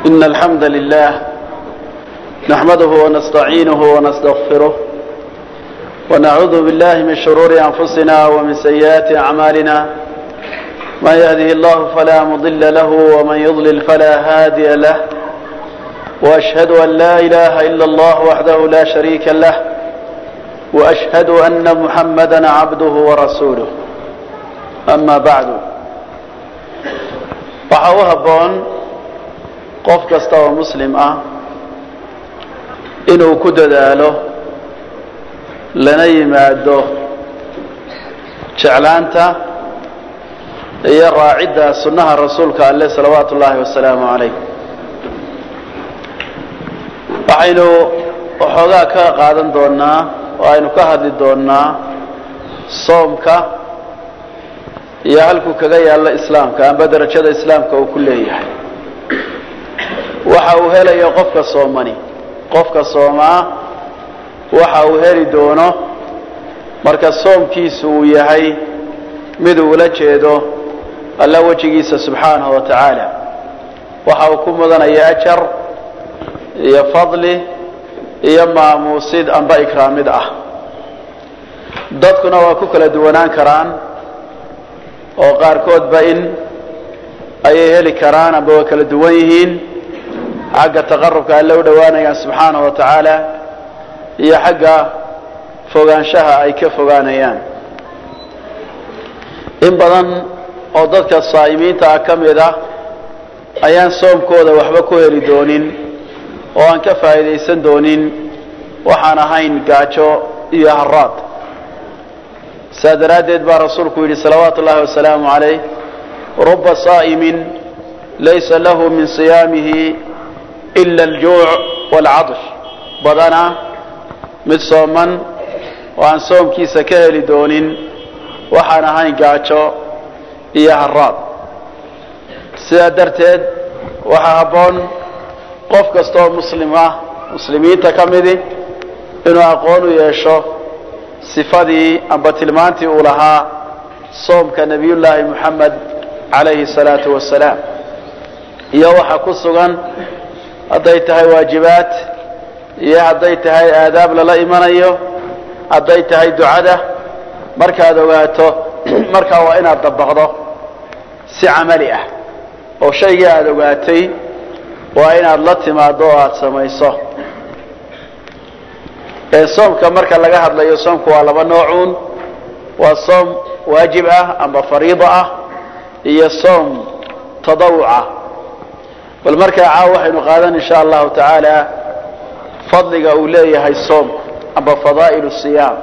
إن الحمد لله نحمده ونستعينه ونستغفره ونعوذ بالله من شرور أنفسنا ومن سيئات أعمالنا من يهده الله فلا مضل له ومن يضلل فلا هادي له وأشهد أن لا إله إلا الله وحده لا شريك له وأشهد أن محمدا عبده ورسوله أما بعد waxa u habboon qof kasta oo muslim ah inuu ku dadaalo lana yimaado jeclaanta iyo raacidda sunnaha rasuulka alleh salawaatu ullaahi wasalaamu calayh waxaynu waxoogaa ka qaadan doonnaa oo aynu ka hadli doonnaa soomka iyo halkuu kaga yaallo islaamka amba darajada islaamka uu ku leeyahay waxa uu helayo qofka soomani qofka soomaa waxa uu heli doono marka soomkiisu uu yahay mid uu ula jeedo alla wejigiisa subxaanahu wa tacaala waxa uu ku mudanaya ajar iyo fadli iyo maamuusid amba ikraamid ah dadkuna waa ku kala duwanaan karaan oo qaarkoodba in ayay heli karaan amba waa kala duwan yihiin xagga taqarubka alle u dhowaanayaan subxaanahu wa tacaala iyo xagga fogaanshaha ay ka fogaanayaan in badan oo dadka saa'imiinta ah ka mid ah ayaan soomkooda waxba ku heli doonin oo aan ka faa'iidaysan doonin waxaan ahayn gaajo iyo haraad saa daraaddeed baa rasuulku yidhi salawaatu ullahi wasalaamu calayh ruba saa'imin laysa lahu min siyaamihi ila aljuuc waalcadsh badana mid sooman oo aan soomkiisa ka heli doonin waxaan ahayn gaajo iyo haraad sidaa darteed waxaa habboon qof kasta oo muslim ah muslimiinta ka midi inuu aqoon u yeesho sifadii amba tilmaantii uu lahaa soomka nebiyullaahi moxamed calayhi salaatu wasalaam iyo waxa ku sugan hadday tahay waajibaad iyo hadday tahay aadaab lala imanayo hadday tahay ducada markaad ogaato markaa waa inaad dabaqdo si camali ah oo shaygii aada ogaatay waa inaad la timaado oo aada samayso soomka marka laga hadlayo soomku waa laba noocuun waa soom waajib ah amba fariido ah iyo soom tadawuc ah bal markaa caaw waxaynu qaadan insha allahu tacaala fadliga uu leeyahay soomku amba fadaa'il siyaam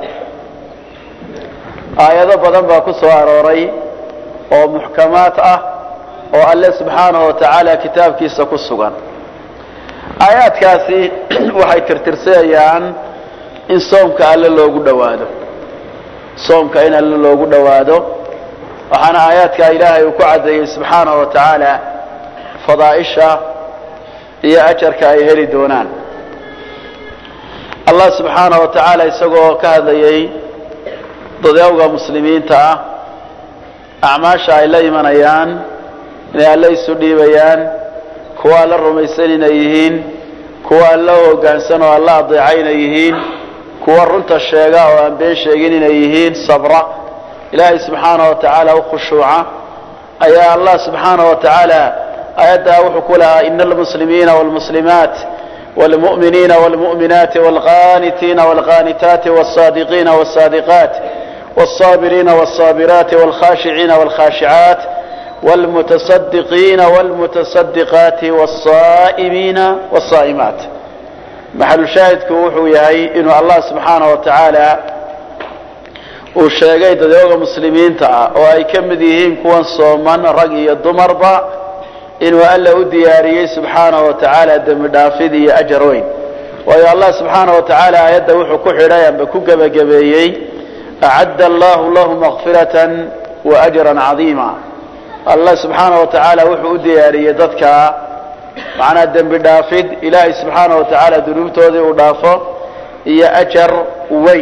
aayado badan baa ku soo arooray oo muxkamaad ah oo alle subxaanahu wa tacaala kitaabkiisa ku sugan aayaadkaasi waxay tirtirsanayaan in soomka alle loogu dhowaado soomka in alle loogu dhowaado waxaana aayaadkaa ilaahay uu ku caddeeyey subxaanahu wa tacaala fadaa'isha iyo ajarka ay heli doonaan allah subxaanahu wa tacaala isagoo ka hadlayay dadawga muslimiinta ah acmaasha ay la imanayaan inay alle isu dhiibayaan kuwa alla rumaysan inay yihiin kuwa alla hoggaansan oo alla adeeca inay yihiin kuwa runta sheega oo aan been sheegin inay yihiin sabra ilaahay subxaanahu wa tacaala u khushuuca ayaa allah subxaanahu wa tacaala aayaddaa wuxuu ku lahaa ina almuslimiina wاlmuslimaat wاlmu'miniina wاlmu'minaati wاlqaanitiina wاlqaanitaati wاlصaadiqiina wاlصaadiqaat wاlصaabiriina wاlصaabiraati wاlkhashiciina wاlkhashicaat wاlmutaصadiqiina wاlmutaصadiqaati wاlصaa'imiina wاlصaa'imaat maxalushaahidku wuxuu yahay inuu allah subxaanahu wa tacaala uu sheegay dadooga muslimiinta ah oo ay ka mid yihiin kuwan sooman rag iyo dumarba inuu alla u diyaariyey subxaanahu wa tacaala dembi dhaafid iyo ajar weyn waayo allah subxaanahu wa tacaala aayadda wuxuu ku xidhay amba ku gebagabeeyey acadda allahu lahu makfiratan wa ajran cadiima allah subxaanahu wa tacaala wuxuu u diyaariyey dadka macnaa dembi dhaafid ilaahay subxaana wa tacaala dunuubtoodii uu dhaafo iyo ajar weyn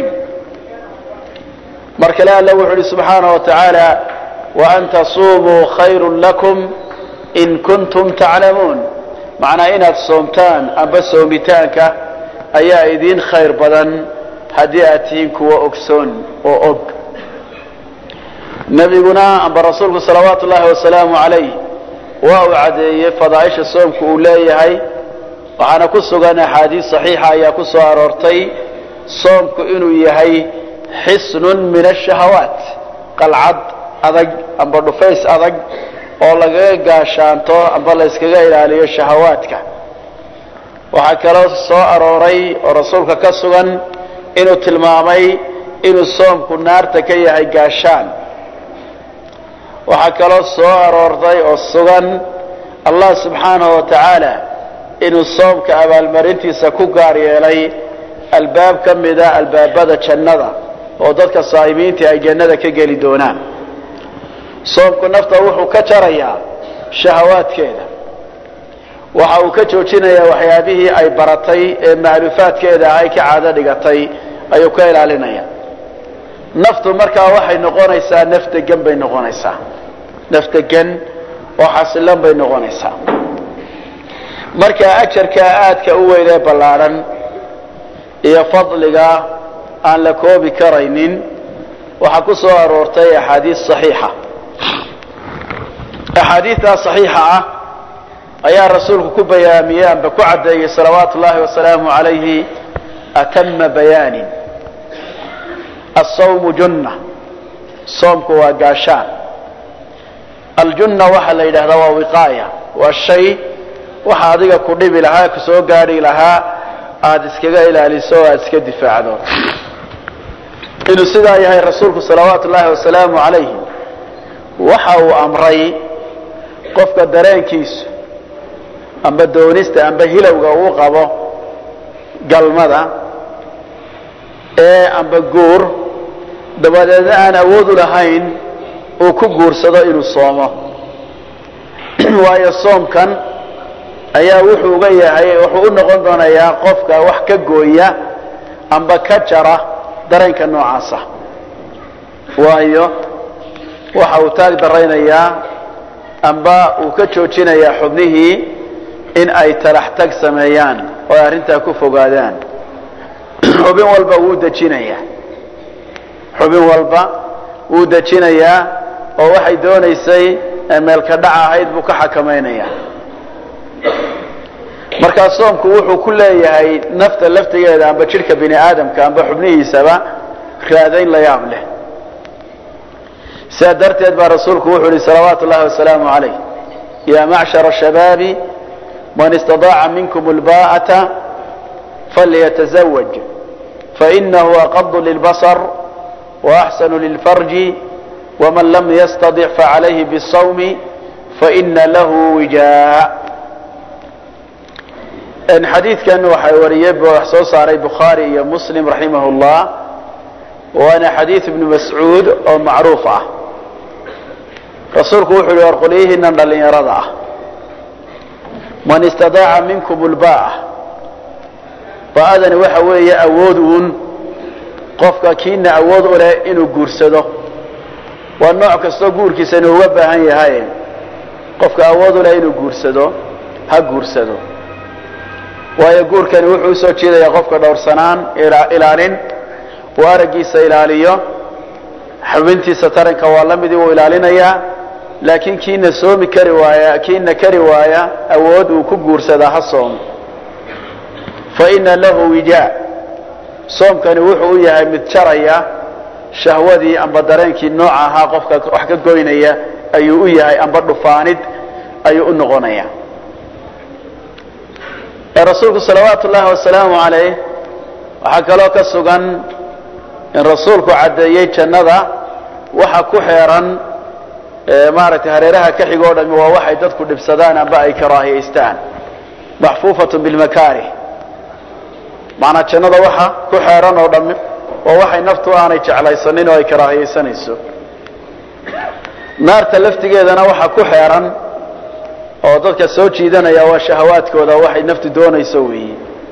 mar kale alle wuxu uhi subxaana wa tacaala waan tasuumuu khayru lakum in kuntum taclamuun macnaa inaad soomtaan amba soomitaanka ayaa idiin khayr badan haddii aad tihiin kuwa ogsoon oo og nebiguna amba rasuulku salawaatu ullaahi wasalaamu calayh waa uu caddeeyey fadaaisha soomku uu leeyahay waxaana ku sugan axaadiis saxiixa ayaa ku soo aroortay soomku inuu yahay xisnun min ashahawaat qalcad adag amba dhufays adag oo lagaga gaashaanto amba la yskaga ilaaliyo shahawaadka waxaa kaloo soo arooray oo rasuulka ka sugan inuu tilmaamay inuu soomku naarta ka yahay gaashaan waxaa kaloo soo aroortay oo sugan allah subxaanahu wa tacaala inuu soomka abaalmarintiisa ku gaar yeelay albaab ka mida albaabada jannada oo dadka saa'imiintii ay jannada ka geli doonaan soomku nafta wuxuu ka jarayaa shahawaadkeeda waxa uu ka joojinayaa waxyaabihii ay baratay ee maalufaadkeeda ay ka caado dhigatay ayuu ka ilaalinaya naftu markaa waxay noqonaysaa naf degan bay noqonaysaa naf degan oo xasilan bay noqonaysaa marka ajarkaa aadka u weyn ee ballaadhan iyo fadliga aan la koobi karaynin waxaa ku soo aroortay axaadiis saxiixa axaadiidtaa saxiixa ah ayaa rasuulku ku bayaamiyey amba ku caddeeyey salawaatu ullaahi wasalaamu calayhi atama bayaanin asawmu junna soomku waa gaashaan aljunna waxaa la yidhahdaa waa wiqaaya waa shay waxa adiga ku dhibi lahaa ku soo gaadhi lahaa aada iskaga ilaaliso o aada iska difaacdo inuu sidaa yahay rasuulku salawaatu ullaahi wasalaamu calayhi waxa uu amray qofka dareenkiisu amba doonista amba hilowga uu qabo galmada ee amba guur dabadeedna aan awood u lahayn uu ku guursado inuu soomo waayo soomkan ayaa wuxuu uga yahay wuxuu u noqon doonayaa qofka wax ka gooya amba ka jara dareenka noocaasa waayo waxa uu taag daraynayaa amba uu ka joojinayaa xubnihii in ay talax tag sameeyaan oo ay arrintaa ku fogaadaan xubin walba wuu dejinayaa xubin walba wuu dejinayaa oo waxay doonaysay meelka dhac ahayd buu ka xakamaynayaa markaa soomku wuxuu ku leeyahay nafta laftigeeda amba jidhka bini aadamka amba xubnihiisaba raadayn la yaab leh sidaa darteed baa rasuulku wuxuu yihi salawaatu ullahi wasalaamu calayh ya macshara shabaabi man istadaaca minkum lba'ata falyatazawaj fainahu aqadu lilbasar waaxsanu lilfarji waman lam yastadic facalayhi bisawmi faina lahu wijaa xadiidkan waxay wariyey wax soo saaray bukhaari iyo muslim raximah llah waana xadiid ibnu mascuud oo macruuf ah rasuulku wuxuu yihi war qolyihiinan dhallinyarada ah man istadaaca minkum lba'a ba'adani waxa weeye awood uun qofka kiina awood u leh inuu guursado waa nooc kastoo guurkiisani uga baahan yahay qofka awood u leh inuu guursado ha guursado waayo guurkani wuxuu usoo jeedayaa qofka dhowrsanaan ilaalin uu araggiisa ilaaliyo xubintiisa taranka waa la midii uu ilaalinayaa laakiin kiina soomi kari waaya kiina kari waaya awood uu ku guursadaa ha soomo fa ina lahu wijaa soomkani wuxuu u yahay mid jaraya shahwadii amba dareenkii nooca ahaa qofka wax ka goynaya ayuu u yahay amba dhufaanid ayuu u noqonaya rasuulku salawaatu ullaahi wasalaamu calayh waxaa kaloo ka sugan in rasuulku caddeeyey jannada waxa ku xeeran maaragtay hareeraha ka xig o dhami waa waxay dadku dhibsadaan amba ay karaahiyaystaan maxfuufatun bilmakaarih macanaa jannada waxa ku xeeran oo dhami waa waxay naftu aanay jeclaysanin oo ay karaahiyaysanayso naarta laftigeedana waxa ku xeeran oo dadka soo jiidanaya waa shahawaadkooda waxay naftu doonayso weeye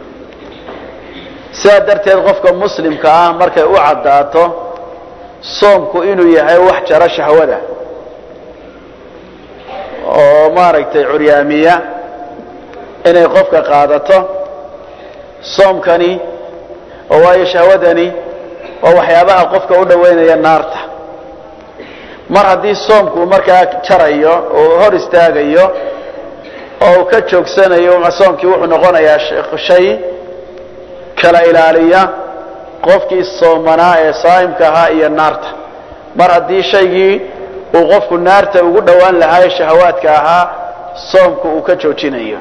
sidaa darteed qofka muslimka ah markay u caddaato soomku inuu yahay wax jaro shahwada oo maaragtay curyaamiya inay qofka qaadato soomkani oo waayo shahwadani waa waxyaabaha qofka u dhoweynaya naarta mar haddii soomku markaa jarayo oo hor istaagayo oo uu ka joogsanayo soomkii wuxuu noqonayaa shay kala ilaaliya qofkii soomanaa ee saa'imka ahaa iyo naarta mar haddii shaygii uu qofku naarta ugu dhowaan lahaa ee shahawaadka ahaa soomku uu ka joojinayo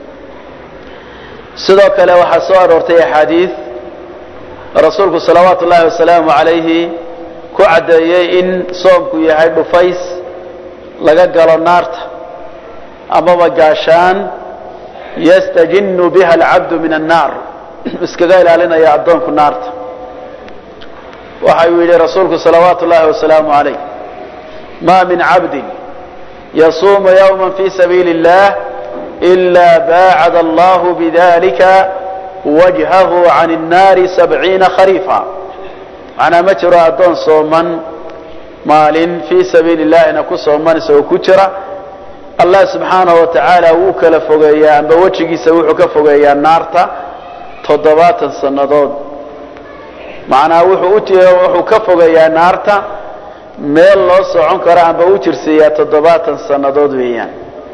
sidoo kale waxaa soo aroortay axaadiid rasuulku salawaatu ullaahi wasalaamu calayhi ku caddeeyey in soomku yahay dhufays laga galo naarta amaba gaashaan yastajinu biha alcabdu min annaar iskaga ilaalinaya addoonku naarta waxa uu yidhi rasuulku salawaatu ullaahi wasalaamu calayh ma min cabdin yasuumu yowma fi sabiili اllah إلا باعد الله بذلك وجهه عن النار سبعين خريفا macnaa ma jiro addoon sooman maalin fii sabiili illahina ku sooman isagoo ku jira allah subxaanahu wa tacaala wuu kala fogeeyaa amba wejigiisa wuxuu ka fogeeyaa naarta toddobaatan sannadood macnaa wuxuu wuxuu ka fogeeyaa naarta meel loo socon karo amba u jirsiiyaa toddobaatan sannadood weeyaan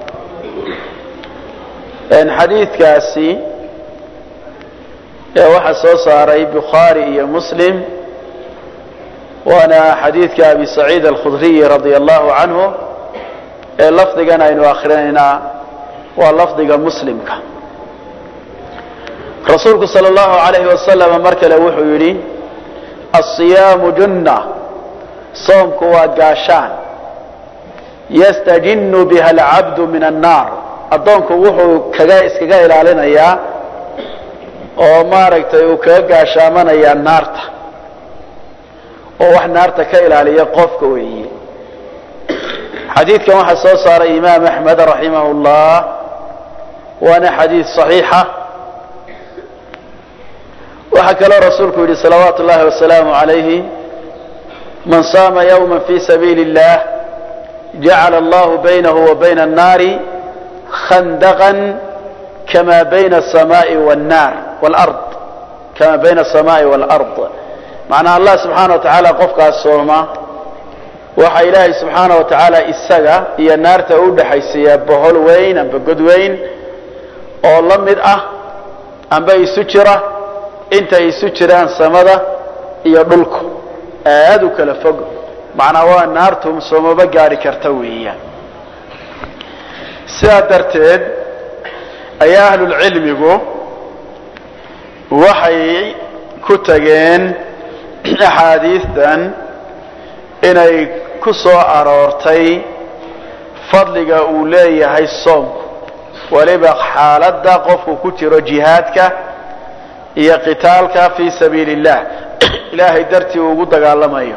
xadiidkaasi ee waxaa soo saaray bukhaari iyo muslim waana xadiidka abi saciid alkhudriyi radia allahu canhu ee lafdigan aynu akrinaynaa waa lafdiga muslimka rasuulku sal allahu alayhi wasalam mar kale wuxuu yidhi asiyaamu junna soomku waa gaashaan yastajinu biha alcabdu min annaar addoonku wuxuu kaga iskaga ilaalinayaa oo maaragtay uu kaga gaashaamanayaa naarta oo wax naarta ka ilaaliya qofka weeye xadiidkan waxaa soo saaray imaam axmed raximah اllah waana xadiid صaxiixa waxaa kaloo rasuulku yidhi salawaatu اllahi wasalaamu عalayhi man saama ywma fi sabiili اllah jacala allahu baynahu wa bayna الnaari khandaqan kama bayna الsamaai wاnnar wاlard kama bayna الsamaai wاlard macnaa allah subxaana wa tacaala qofkaas sooma waxa ilaahay subxaana wa tacaala isaga iyo naarta u dhexaysiiyaa bohol weyn amba god weyn oo la mid ah amba isu jira intay isu jiraan samada iyo dhulku aad u kala fog macnaa waa naartu soomaba gaari karta weeyaan sidaa darteed ayaa ahlulcilmigu waxay ku tageen axaadiistan inay ku soo aroortay fadliga uu leeyahay soomku weliba xaaladda qofku ku jiro jihaadka iyo qitaalka fii sabiili اllah ilaahay dartii uu ugu dagaalamayo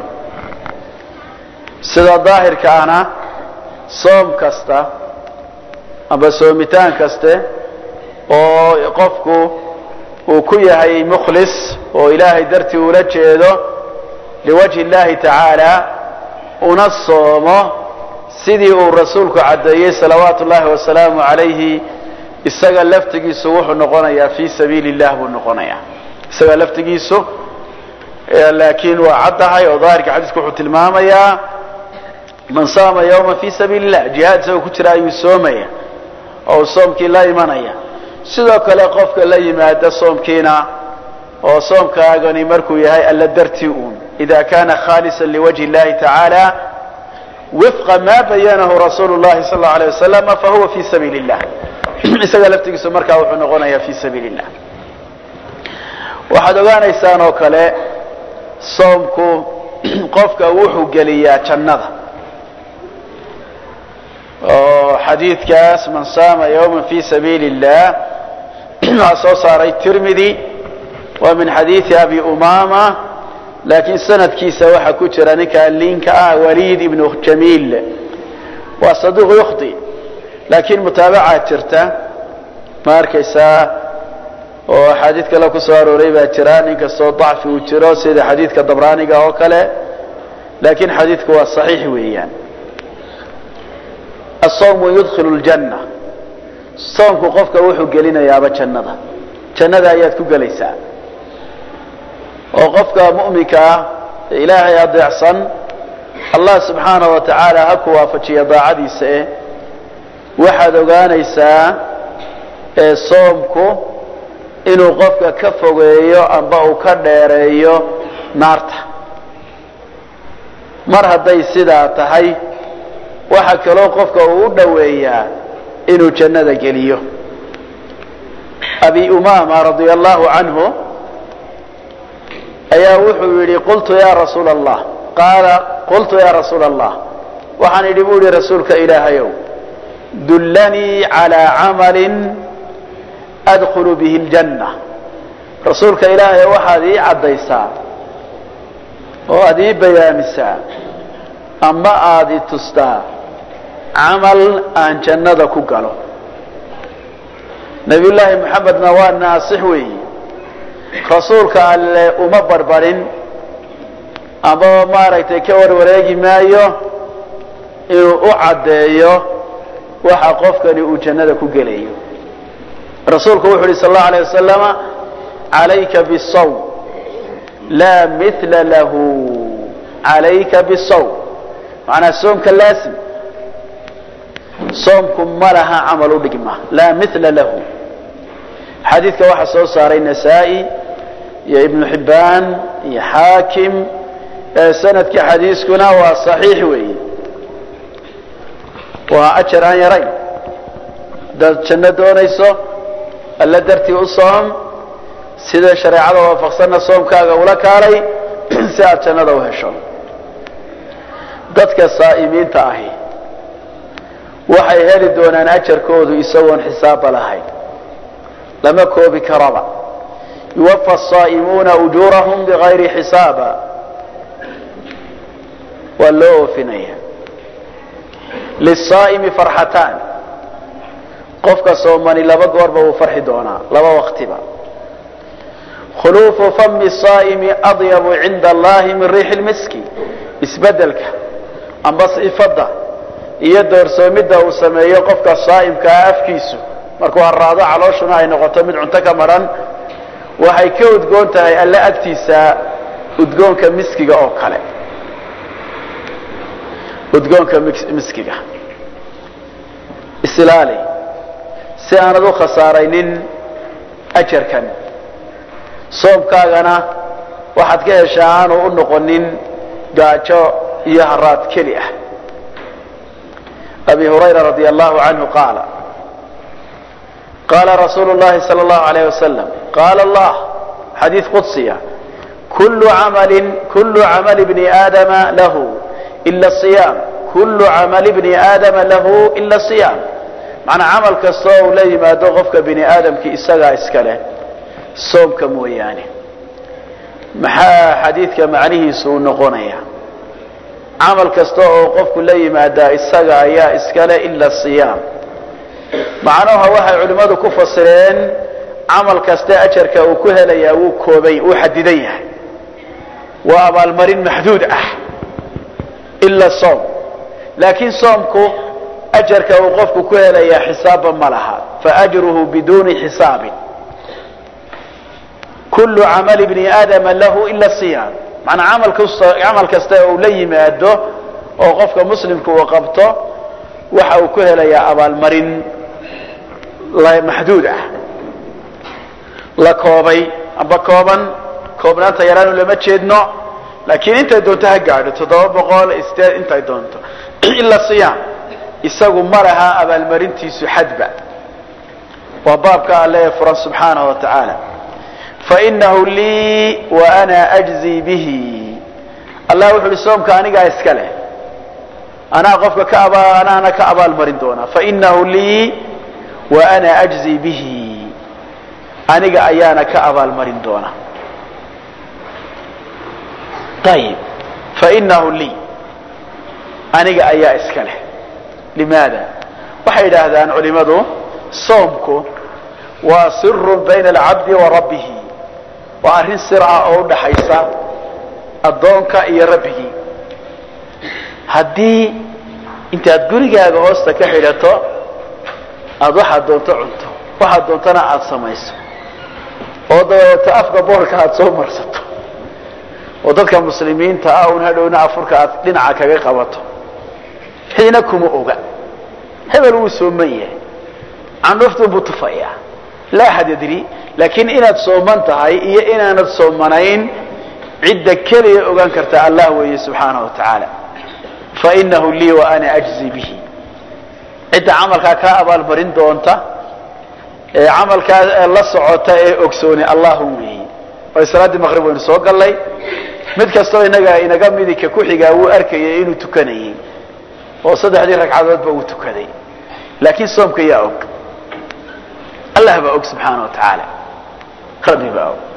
sida daahirka ahna soom kasta amba soomitaan kaste oo qofku uu ku yahay mukhlis oo ilaahay dartii ula jeedo liwajhi اllahi tacaala una soomo sidii uu rasuulku caddeeyey salawaatu ullahi wasalaamu calayhi isaga laftigiisu wuxuu noqonayaa fii sabiili اllah buu noqonayaa isaga laftigiisu laakiin waa caddahay oo daahirka xadiisku wuxuu tilmaamayaa man saama yawma fi sabiili اllah jihaad isagoo ku jira ayuu soomaya oo uu soomkii la imanaya sidoo kale qofka la yimaada soomkiina oo soomkaagani markuu yahay alla dartii uun ida kana khaalisa liwajhi اllahi tacaala wifqa ma bayanahu rasuulu llahi sal اllau alيه wasalam fahuwa fi sabiili اllah isaga laftigiisu markaa wuxuu noqonayaa fi sabiili اllah waxaad ogaanaysaan oo kale soomku qofka wuxuu geliyaa jannada oo xadiidkaas man saama yawma fi sabiili اllah waxaa soo saaray tirmidi waa min xadiidi abi umama laakiin sanadkiisa waxaa ku jira ninka linka ah waliid ibnu jamiil waa saduuq yukhti laakiin mutaabacaad jirta ma arkaysaa oo axaadiid kale ku soo arooray baa jira nin kastoo dacfi uu jiro sida xadiidka dabraaniga oo kale laakiin xadiidku waa صaxiix weeyaan الصوم يدخل الجنة soonku qofka wuxuu gelinayaaba jannada jannada ayaad ku gelaysaa oo qofka mu'minka ah ee ilaahay adeecsan allah subxaanahu wa tacaala ha ku waafajiya daacadiisa eh waxaad ogaanaysaa ee soomku inuu qofka ka fogeeyo amba uu ka dheereeyo naarta mar hadday sidaa tahay waxa kaloo qofka uu u dhoweeyaa inuu jannada geliyo abi umama radia allahu canhu ayaa wuxuu yidhi qultu ya rasuula allah qaala qultu ya rasuula allah waxaan idhi buu yihi rasuulka ilaahayow dullanii calaa camalin adkhulu bihi ljanna rasuulka ilaahay waxaad ii caddaysaa oo aad ii bayaamisaa ama aad i tustaa camal aan jannada ku galo nabiyullaahi moxamedna waa naasix weeyi rasuulka alle uma barbarin ama maaragtay ka warwareegi maayo inuu u caddeeyo waxa qofkani uu jannada ku gelayo rasuulku wuxu uhi sal allau alay wasalama calayka bisawm laa mila lahu calayka bisawm macnaa soomka laasim soomku ma laha camal u dhigma laa mila lahu xadiidka waxaa soo saaray nasaa-i iyo ibnu xibbaan iyo xaakim sanadkii xadiiskuna waa saxiix weeye waa ajar aan yarayn hadaad janno doonayso alla dartii u soom sida shareecada waafaqsanna soomkaaga ula kaalay si aad jannada u hesho dadka saa'imiinta ahi waxay heli doonaan ajarkoodu isagoon xisaabba lahayn lama koobi karaba yuwafa asaa'imuuna ujuurahum bigayri xisaaba waa loo oofinaya lisaa'imi farxataan qofka soomani laba goorba wuu farxi doonaa laba waktiba khuluufu fami saa'imi adyabu cinda allahi min riixi lmiski isbedelka amba sifadda iyo doorsoomidda uu sameeyo qofka saa'imkaa afkiisu markuu haraado calooshuna ay noqoto mid cunto ka maran waxay ka udgoon tahay alle agtiisa udgoonka miskiga oo kale udgoonka miskiga isilaali si aanad u khasaaraynin ajarkan soomkaagana waxaad ka heshaa aanu u noqonin gaajo iyo haraad keli ah abi hurayra radi allahu canhu qaala qaala rasuulu llahi sala allahu alayh wasalam qaala allah xadiid qudsiya kullu camalin kullu camali bni aadama lahu ila siyaam kullu camali bni aadama lahu ila siyaam macnaa camal kastoo uu la yimaado qofka bini aadamkii isagaa iska leh soomka mooyaane maxaa xadiidka macnihiisu uu noqonaya camal kasta oo qofku la yimaadaa isaga ayaa iskale ila siyaam macnuha waxay culimmadu ku fasireen camal kaste ajarka uu ku helayaa wuu koobay wuu xadidan yahay waa abaalmarin maxduud ah ila soom laakiin soomku ajarka uu qofku ku helayaa xisaabba ma laha faajruhu biduuni xisaabin kullu camali bni aadama lahu ila siyaam manaa amal kasta camal kasta uu la yimaado oo qofka muslimka uu qabto waxa uu ku helayaa abaalmarin maxduud ah la koobay amba kooban koobnaanta yaraanu lama jeedno laakiin intay doonto ha gaadho toddoba boqol sideed intay doonto ila siyaam isagu ma laha abaalmarintiisu xadba waa baabka alle ee furan subxaanahu wa tacaala fainahu lii wa ana ajzi bihi allah wuxu uhi soomka anigaa iska leh anaa qofka ka aba anaana ka abaal marin doonaa fainahu lii wa ana ajzi bihi aniga ayaana ka abaal marin doona ayib fainahu lii aniga ayaa iska leh limaada waxay yidhaahdaan culimadu soomku waa sirun bayna alcabdi wa rabbihi waa arrin sir ah oo udhaxaysa addoonka iyo rabbigii haddii intaad gurigaaga hoosta ka xidhato aada waxaad doonto cunto waxaad doontana aada samayso oo dabeeto afka boorka aada soo marsato oo dadka muslimiinta ah un hadhowna afurka aad dhinaca kaga qabato xiina kuma oga hebel wuu sooman yahay candhuftuu buu tufayaa laa axad yadri laakiin inaad sooman tahay iyo inaanad soomanayn cidda keliya ogaan karta allah weeye subxaanahu wa tacaala fainahu lii wa ana ajzi bihi cidda camalkaa kaa abaalmarin doonta ee camalkaa la socota ee ogsooni allahu weeye oo salaaddii maqrib waynu soo gallay mid kastoo inaga inaga midika ku xigaa wuu arkayay inuu tukanayay oo saddexdii ragcadoodba uu tukaday laakiin soomka yaa og allah baa og subxaana wa tacaala rabbi baa og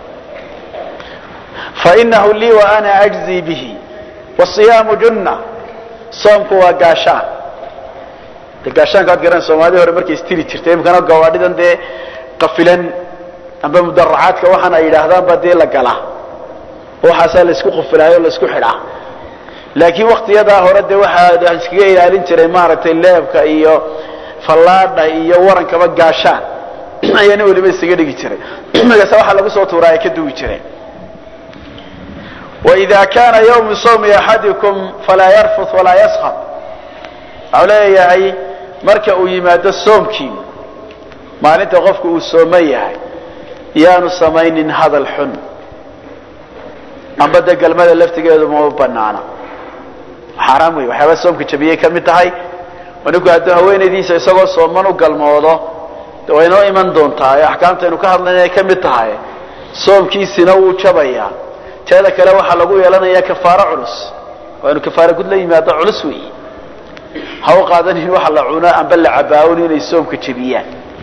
fainahu lii wa ana ajzi bihi wasiyaamu junna soomku waa gaashaan de gaashaanka ad garan soomaalidii hore markay istiri jirtay imikana gawaadhidan dee qafilan amba mudaracaadka waxaan ay yidhaahdaan baa dee la galaa waxaasaa laisku qufilaayo o laisku xidhaa laakiin waktiyadaa hore de waxaa iskaga ilaalin jiray maaragtay leebka iyo fallaadha iyo warankaba gaashaan ayaa nin waliba isaga dhigi jiray markaasa waxaa lagu soo tuuraa ay ka duwi jireen waida kana ywmu sawmi axadikum falaa yarfut walaa yaskab waxau leeyahay marka uu yimaado soomkii maalinta qofku uu sooman yahay yaanu samaynin hadal xun amba de galmada laftigeedu ma banaana xaaraam wey waxyaaba soomka jabiyey ka mid tahay oo ninku hadduu haweenaydiisa isagoo sooman u galmoodo de way noo iman doontaa ee axkaamtaynu ka hadlayna ay ka mid tahay soomkiisina wuu jabayaa teeda kale waxaa lagu yeelanayaa kafaaro culus waa inu kafaaro gud la yimaado culus weeye ha u qaadanin waxa la cuno amba la cabaawon inay soomka jebiyaan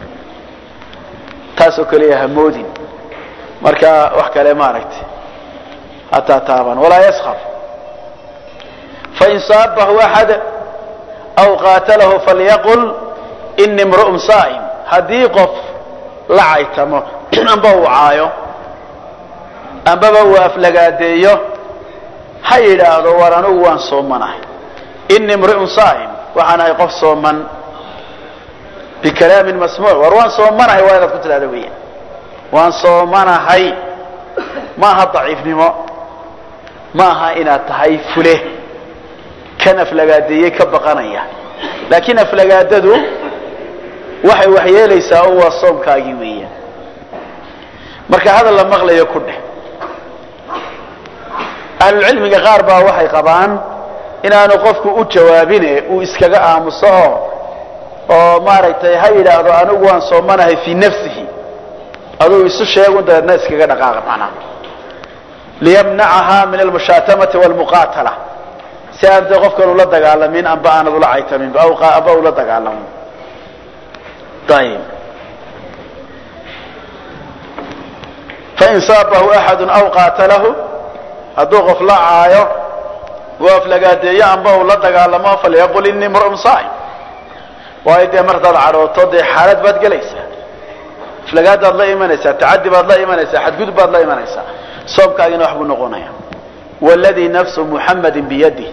taasoo kaleya hamoodin marka wax kale maaragtay hataa taaban walaa yaskaf fain saabahu axad aw qaatalahu falyaqul ini imru'un saa'im haddii qof la caytamo amba uu caayo ambaba uu aflagaadeeyo ha yidhaahdo war anugu waan soomanahay ini imri'un saa'im waxaan ahay qof sooman bikalaamin masmuuc war waan soomanahay waa inaad ku tidhahda weya waan soomanahay ma aha daciifnimo ma aha inaad tahay fule kan aflagaadeeyey ka baqanaya laakiin aflagaadadu waxay waxyeelaysaa oo waa soomkaagii weeyaan marka hadal la maqlayo ku dheh ahlulcilmiga qaar baa waxay qabaan inaanu qofku u jawaabine uu iskaga aamuso oo maaragtay ha yidhaahdo anigu waan soomanahay fii nafsihi aduu isu sheegun dabeedna iskaga dhaqaaqa macnaha liyamnacaha min almushaatamati walmuqaatala si aan dee qofkan ula dagaalamin amba aanad ula caytamin amba ula dagaalamin ayib fain saabahu axadu aw qaatalahu hadduu qof la caayo uu aflagaadeeyo amba uu la dagaalamo falyaqul ini imru'un saa'im waayo dee martaad cadhooto dee xaalad baad gelaysaa aflagaadaad la imanaysaa tacadi baad la imanaysaa xadgudub baad la imanaysaa soomkaagina wax buu noqonaya wladii nafsu muxamadi biyadih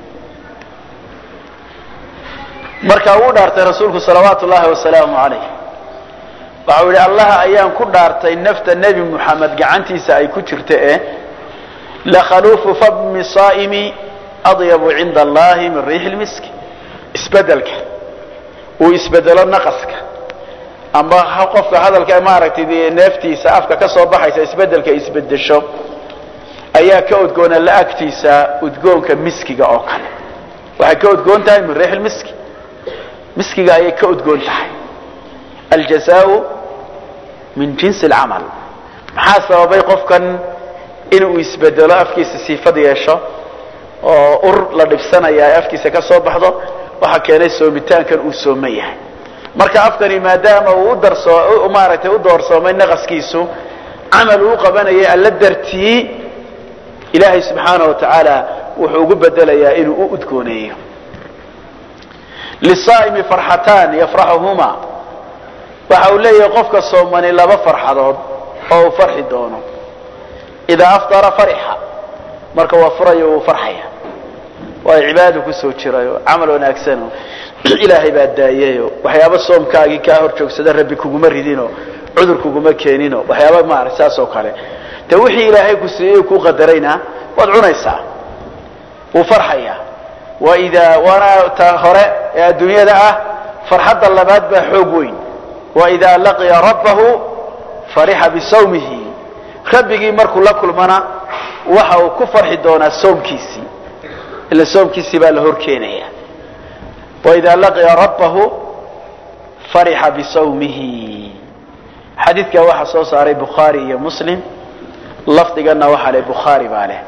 markaa wuu dhaartay rasuulku salawaatu llahi wasalaamu alayh waxau yihi allaha ayaan ku dhaartay nafta nebi muxamed gacantiisa ay ku jirta e lakhaluufu fami saa'imi adyabu cinda allahi min riixi lmiski isbedelka uu isbedelo naqaska amba qofka hadalka maaragtay neeftiisa afka ka soo baxaysa isbedelka isbedesho ayaa ka udgoona la agtiisa udgoonka miskiga oo kale waxay ka udgoon tahay min riix miski miskiga ayay ka udgoon tahay aljazaau min jinsi alcamal maxaa sababay qofkan inuu isbedelo afkiisa siifad yeesho oo ur la dhibsanaya ay afkiisa ka soo baxdo waxaa keenay soomitaankan uu sooman yahay marka afkani maadaama uu udarso maaragtay u doorsoomay naqaskiisu camal uu qabanayay alla dartii ilaahay subxaana wa tacaala wuxuu ugu bedelayaa inuu u udgooneeyo lisaa'imi farxataan yafraxuhuma waxa uu leeyahay qofka soomani laba farxadood oo uu farxi doono idaa aftara farixa marka waa furayo wuu farxaya waayo cibaadadu kusoo jirayo camal wanaagsano ilaahay baa daayeyo waxyaaba soomkaagii kaa hor joogsada rabbi kuguma ridino cudur kuguma keenino waxyaaba maarata saas oo kale de wixii ilaahay ku siiyey kuu qadarayna waad cunaysaa wuu farxaya waidaa waana ta hore ee adduunyada ah farxadda labaad baa xoog weyn waidaa laqiya rabbahu farixa bisawmihi rabbigii markuu la kulmana waxa uu ku farxi doonaa soomkiisii ila soomkiisii baa la hor keenaya waidaa laqiya rabbahu farixa bisawmihi xadiidkaa waxaa soo saaray bukhaari iyo muslim lafdigana waxaa leh bukhaari baa leh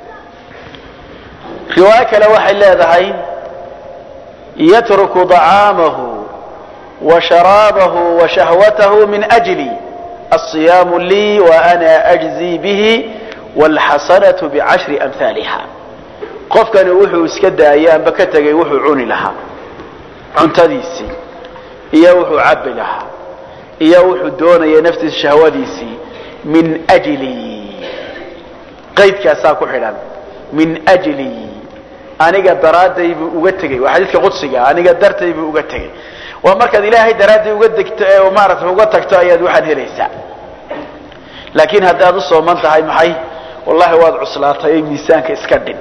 riwaayo kale waxay leedahay yatruku طacaamahu wa sharaabahu wa shahwatahu min ajli الصiyaamu lii وأna أجزي bihi wاlxasanaة bcashri أmhaaliha qofkani wuxuu iska daayay amba ka tegay wuxuu cuni lahaa cuntadiisii iyo wuxuu cabi lahaa iyo wuxuu doonaya naftiisa shahwadiisii min jli qaydkaasaa ku xidhan min jli aniga daraaday buu uga tegey waa xadiidka qudsiga aniga dartay buu uga tegey waa markaad ilaahay daraaddii uga degto ee maarata uga tagto ayaad waxaad helaysaa laakiin haddaad u sooman tahay maxay wallahi waad cuslaatay miisaanka iska dhin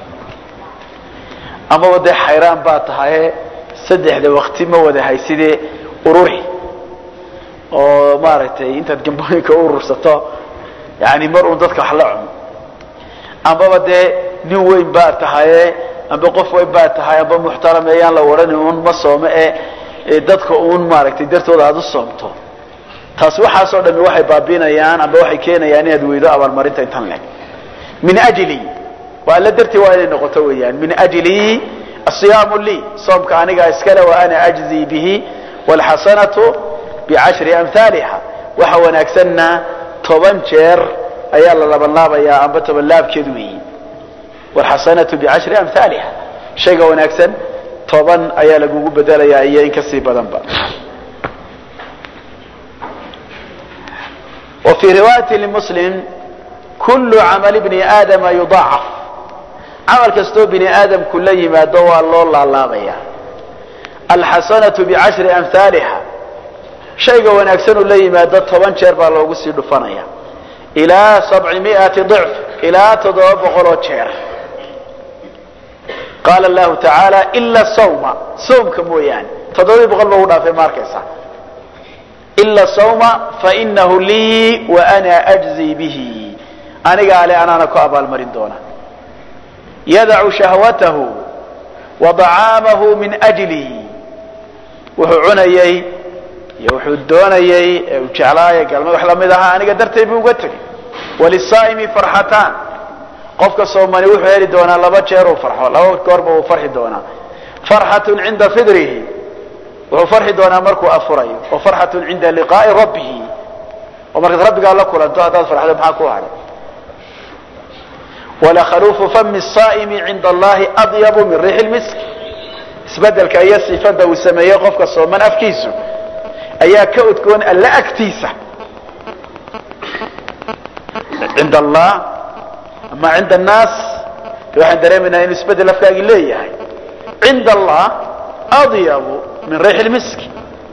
amaba dee xayraan baa tahaye saddexda wakti ma wada haysidee ururi oo maaragtay intaad gambooyinka u urursato yani mar uun dadka wax la cuno ambaba dee nin weyn baa tahaye amba qof weyn baa tahay amba muxtaram ayaan la odhani un ma soome ee dadka uun maaragtay dartooda aada u soomto taas waxaasoo dhami waxay baabiinayaan amba waxay keenayaan inaad weydo abaalmarinta intan leg min ajli waa alla dartii waa inay noqoto weeyaan min ajli asiyaamu lii soomka anigaa iskale wa ana ajzii bihi wlxasanatu bicashri amhaaliha waxa wanaagsanna toban jeer ayaa la labanlaabayaa amba toban laabkeed weeyi wlxasanatu bicashri amhaaliha shayga wanaagsan toban ayaa lagugu bedelayaa iyo in kasii badanba wa fii riwaayati lmuslim kullu camali bni aadama yudaacaf camal kastoo bini aadamku la yimaado waa loo laalaabaya alxasanatu bicashri amhaaliha shayga wanaagsan uu la yimaado toban jeer baa loogu sii dhufanaya ilaa sabci miati dicf ilaa toddoba boqoloo jeer qaala allahu tacaala ila sawma sawmka mooyaane toddobii boqol ba ugu dhaafay ma arkaysa ila sawma fainahu lii wa ana ajzii bihi anigaa le anaana ku abaalmarin doona yadacu shahwatahu wa dacaamahu min ajlihi wuxuu cunayey iyo wuxuu doonayey ee uu jeclaaya galma wax lamid ahaa aniga dartay buu uga tegay walisaa'imi farxataan qofka soomani wuxuu heli doonaa laba jeer uu farxo laba goorba uu farxi doonaa farxatun cinda fidrihi wuxuu farxi doonaa markuu afurayo wa farxatun cinda liqaa'i rabbihi oo markaad rabbigaa la kulanto haddaad farxdo maxaa ku hadhay walakhaluufu fami saa'imi cinda allahi adyabu min riixi lmisk isbedelka iyo sifada uu sameeyey qofka sooman afkiisu ayaa ka udgoon alla agtiisa cinda allah ama cinda annaas waxaan dareemaynaa inuu isbedel afkaagii leeyahay cinda allah adyabu min riixi lmiski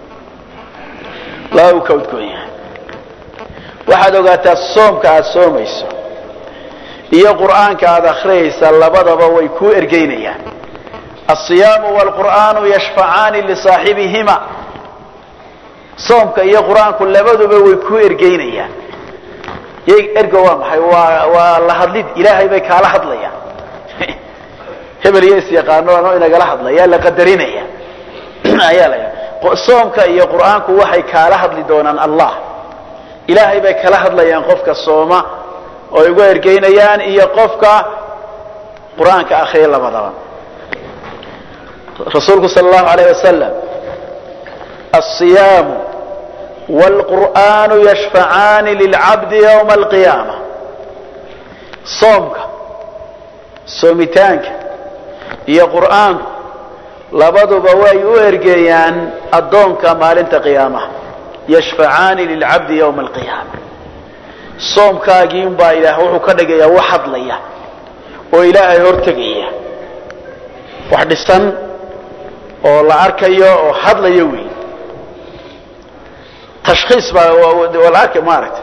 laba uu ka udgoon yahay waxaad ogaataa soomka aada soomayso iyo qur'aanka aada akhriyaysa labadaba way kuu ergeynayaan alصiyaamu wاlqur'aanu yashfacaani lisaaxibihima soomka iyo qur-aanku labaduba way kuu ergeynayaan ergo waa maxay waa waa la hadlid ilaahay bay kaala hadlayaan hebel iyo isyaqaano ano inagala hadlaya la qadarinaya ayaa la soomka iyo qur'aanku waxay kaala hadli doonaan allah ilaahay bay kala hadlayaan qofka sooma oo ay uga ergeynayaan iyo qofka qur-aanka akriya labadaba rasuulku sal allahu alayh wasalam alصiyaamu wاlqur'aanu yashfacaani lilcabdi ywma alqiyaama soomka soomitaanka iyo qur'aanku labaduba way u ergeeyaan addoonka maalinta qiyaamaha yashfacaani lilcabdi ywma alqiyaama soomkaagii unbaa ilaah wuxuu ka dhigayaa wax hadlaya oo ilaahay hortegaya wax dhisan oo la arkayo oo hadlayo wey tashkhiis baa waa la arkay maaragta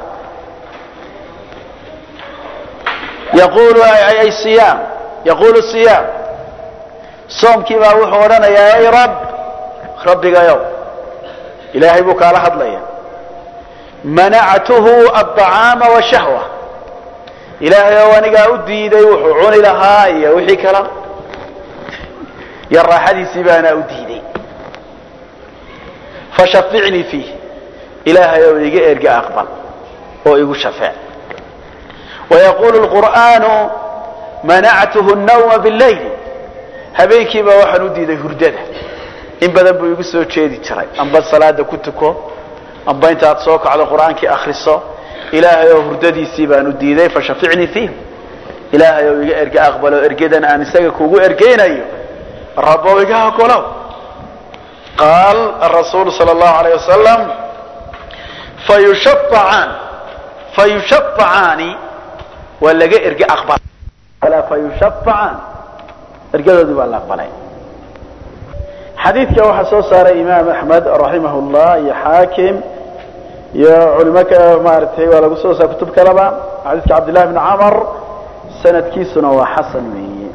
yaqulu ay siyaam yaqulu siyaam soomkii baa wuxuu odhanayaa ay rab rabbigayow ilaahay buu kaala hadlaya manactuhu aلطacaama washahwa ilaahay ow anigaa u diiday wuxuu cuni lahaa iyo wixii kala iyo raaxadiisii baanaa u diiday fashaficnii fiih ilaahay ow iga erga aqbal oo igu shafeec wayaqulu lqur'aanu manactuhu الnawma bاllayl habeenkiiba waxaan u diiday hurdada in badan buu igu soo jeedi jiray amba salaada ku tuko amba intaad soo kacdo qur'aankii akriso ilaahay oo hurdadiisii baan u diiday fashaficnii fiih ilaahay oo iga erge aqbalo ergedan aan isaga kugu ergeynayo rabow iga ogolow qaal arasuulu sal allahu alayh wasalam fayushafacaan fayushafacaani waa laga erge aqbal fayushafacaan ergadoodii baa la aqbalay xadiidka waxaa soo saaray imaam axmed raximah llah iyo xaakim iyo culimo kale maaragtay waa lagu soo saar kutub kaleba xadiidka cabdillahi bni camar sanadkiisuna waa xasan weeye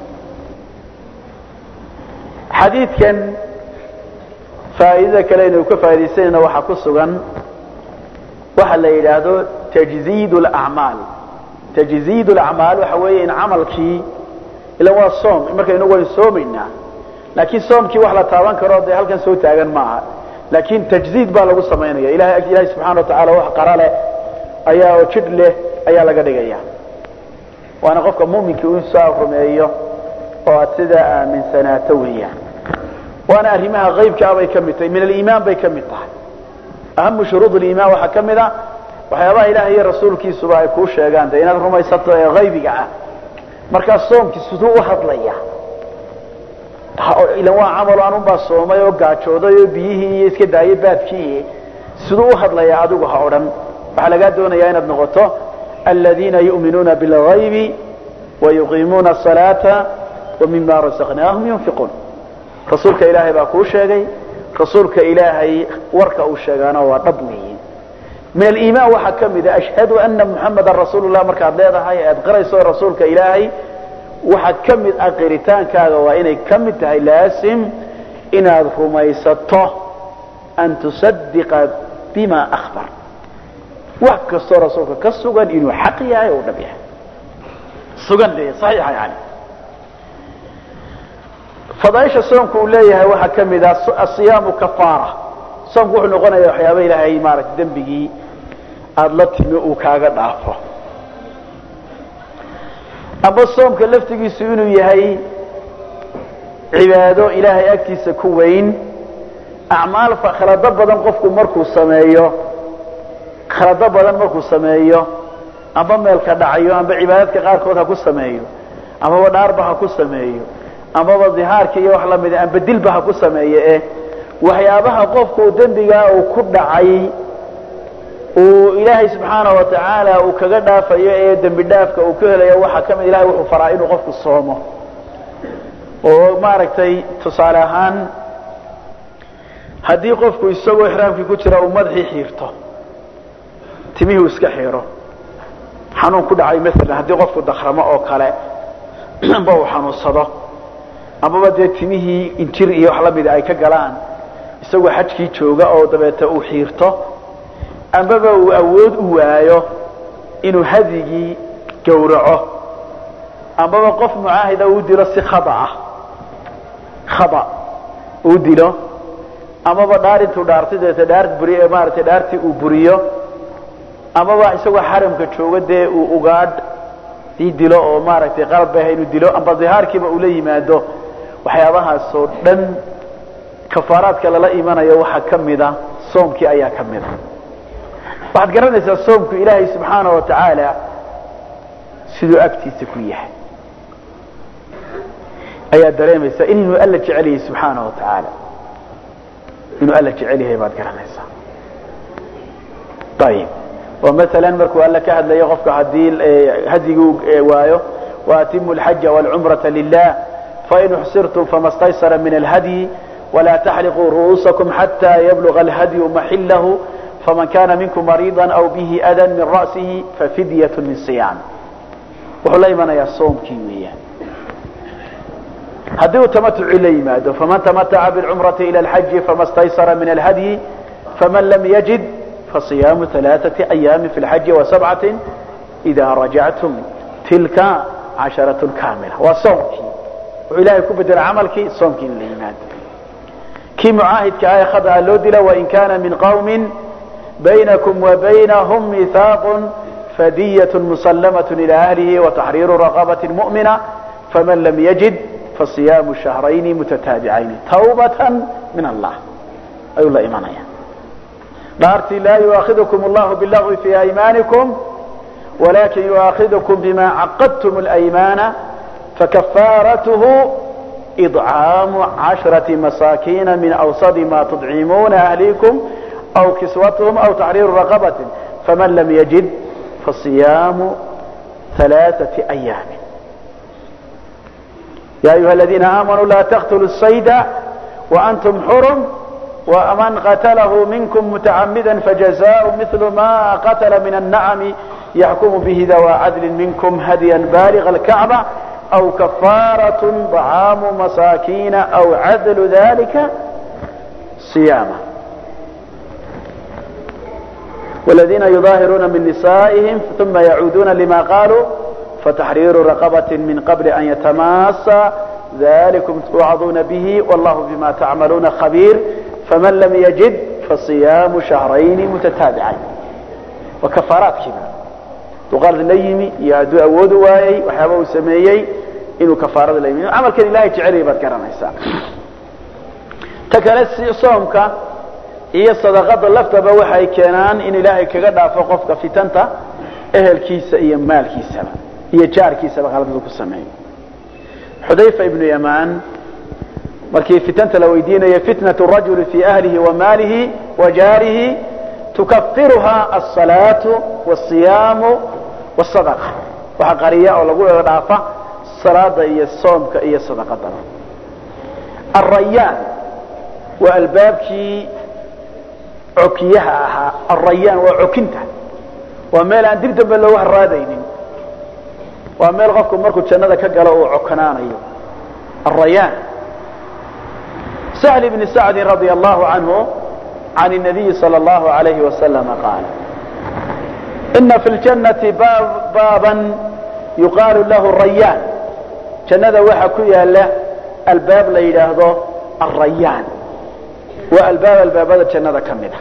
xadiidkan faa'iidada kale inuu ka faaidaysanayna waxaa ku sugan waxa la yidhaahdo tajziid lacmaal tajziid lacmaal waxa weeye in camalkii ila waa soom marka inagu waynu soomaynaa laakiin soomkii wax la taaban karo dee halkan soo taagan maaha laakiin tajziid baa lagu samaynaya ilahay ilahay subxana wa tacala wax qara leh ayaa oo jidh leh ayaa laga dhigaya waana qofka muminkii u soo rumeeyo oo aad sidaa aaminsanaato weeyaan waana arrimaha qaybkaa bay ka mid tahay min aliimaan bay ka mid tahay ahamu shuruud liimaan waxaa ka mid a waxyaabaha ilahay iyo rasuulkiisuba ay kuu sheegaan de inaad rumaysato ee qaybiga ah markaa soomkii siduu u hadlaya ilan waa camalo anunbaa soomay oo gaajooday oo biyihii iyo iska daayay baadkii siduu u hadlaya adigu ha odhan waxaa lagaa doonayaa inaad noqoto aladiina yu'minuuna bilgaybi wayuqiimuuna asalaata wamima rasaqnaahum yunfiquun rasuulka ilaahay baa kuu sheegay rasuulka ilaahay warka uu sheegaana waa dhab weeye min aliimaan waxaa ka mida ashhadu ana muxamadan rasuulu lah markaad leedahay aad qirayso rasuulka ilaahay waxaa ka mid ah qiritaankaaga waa inay ka mid tahay laasim inaad rumaysato an tusadiqa bima akhbar wax kastoo rasuulka ka sugan inuu xaq yahay oo dhab yahay sugan de saxiixa yani fadaaisha soomku uu leeyahay waxaa ka mid ah asiyaamu kafaara soomku wuxuu noqonaya waxyaaba ilaahay maarata dembigii aada la timi uu kaaga dhaafo amba soomka laftigiisu inuu yahay cibaado ilaahay agtiisa ku weyn acmaal khalado badan qofku markuu sameeyo khalado badan markuu sameeyo amba meelka dhacayo amba cibaadadka qaarkood ha ku sameeyo ambaba dhaarba ha ku sameeyo ambaba dihaarka iyo wax lamida amba dilba ha ku sameeyo eh waxyaabaha qofku dembigaa uu ku dhacay uu ilaahay subxaana wa tacaala uu kaga dhaafayo ee dembi dhaafka uu ka helayo waxaa kamid ilahay wuxuu faraa inuu qofku soomo oo maaragtay tusaale ahaan haddii qofku isagoo ixraamkii ku jira uu madaxii xiirto timihii uu iska xiiro xanuun ku dhacay maalan haddii qofku dakramo oo kale amba uu xanuunsado amaba dee timihii injir iyo wax lamida ay ka galaan isagoo xajkii jooga oo dabeeta uu xiirto ambaba uu awood u waayo inuu hadigii gowraco ambaba qof mucaahida uu dilo si khaaa khada uu dilo amaba dhaar intuu dhaartay dabeeta dhaar buri maaratay dhaartii uu buriyo amaba isagoo xaramka jooga dee uu ugaadh sii dilo oo maaragtay qalad bay ahay inuu dilo amba dihaarkiiba uu la yimaado waxyaabahaasoo dhan kafaaraadka lala imanayo waxaa ka mida soomkii ayaa ka mida waxaad garanaysaa soomku ilaahay subxaana wa tacaala siduu agtiisa ku yahay ayaad dareemaysaa inuu alla jecel yahay subxaana wa tacaala inuu alla jecel yahay baad garanaysaa ayib oo masalan markuu alla ka hadlayo qofka haddii hadiguu waayo waatimu alxaja waalcumrata lilah fain uxsirtum fama staysara min alhadyi ولا تحلقوا رؤوسكم حتى يبلغ الهدي محله فمن كان منكم مريضا أو به أذى من رأسه ففدية من صيام wuxuu la imanayaa soomkii weeyaan haddii uu tamatuci la yimaado faman tamataca biاlcumrati ila alxaji fama staysara min alhadyi faman lam yajid fasiyaamu ثalaaثaةi ayaami fi اlxaji wasabcati إida rajactum tilka casharaة kaamila waa soomkii wuxuu ilahay ku bedela camalkii soomkii in la yimaado kii mucaahidka ah ee khada loo dila wain kana min qawmi baynakum wabaynahum mihaaq فدية مسلمة إلى أهله وتحرير رقبة مؤمنة فمن لم يجد فصيام شهرين متتابعين توبة من الله أي الله إيمانيا dhaartii laa يؤاخذكم الله باللغو في أيمانكم ولكن يؤاخذكم بما عقدتم الأيمان فكفارته إطعام عشرة مساكين من أوسط ما تطعمون أهليكم أو كسوتهم أو تحرير رقبة فمن لم يجد فصيام ثلاثة أيام يا أيها الذين آمنوا لا تقتلوا الصيد وأنتم حرم ومن قتله منكم متعمدا فجزاء مثل ما قتل من النعم يحكم به ذوى عدل منكم هديا بالغ الكعبة أو كفارة طعام مساكين أو عدل ذلك صيامه والذين يظاهرون من نسائهم ثم يعودون لما قالوا فتحرير رقبة من قبل أن يتماسى ذلكم توعظون به والله بما تعملون خبير فمن لم يجد فصيام شهرين متتابعين وكفارات كذا تقال ليمي يا دو أود واي وحابه سميي إنه كفارة ليمي عمل كان الله جعله بذكرنا إساء تكالس صومك iyo sadaqada laftaba waxay keenaan in ilaahay kaga dhaafo qofka fitanta ehelkiisa iyo maalkiisaba iyo jaarkiisaba qalbadu ku sameeyo xudayfa ibnu yamaan markii fitanta la weydiinaya fitnatu rajuli fi ahlihi wa maalihi wa jaarihi tukafiruha asalaatu wasiyaamu wasadaqa waxa qariya oo lagu wada dhaafa salaada iyo soomka iyo sadaqadaba arayaan waa albaabkii cokiyaha ahaa arayaan waa cokinta waa meel aan dib dambe loogu haraadaynin waa meel qofku markuu jannada ka galo uu cokanaanayo arayaan سهل بن سعد رضي الله عنه عن النبي صلى الله عليه وسلم قال إن في الجنة باب بابا يقال له الريان جنة وحكويا له الباب ليلهضه الريان والباب الباب هذا جنة كمدة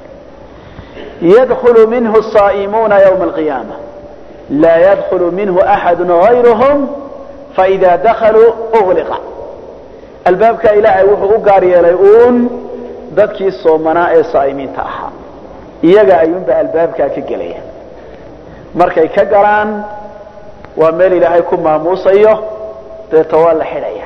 يدخل منه الصائمون يوم القيامة لا يدخل منه أحد غيرهم فإذا دخلوا أغلق albaabka ilaahay wuxuu u gaar yeelay uun dadkii soomanaa ee saa'imiinta ahaa iyaga ayuunba albaabkaa ka gelaya markay ka galaan waa meel ilaahay ku maamuusayo deeta waa la xidhaya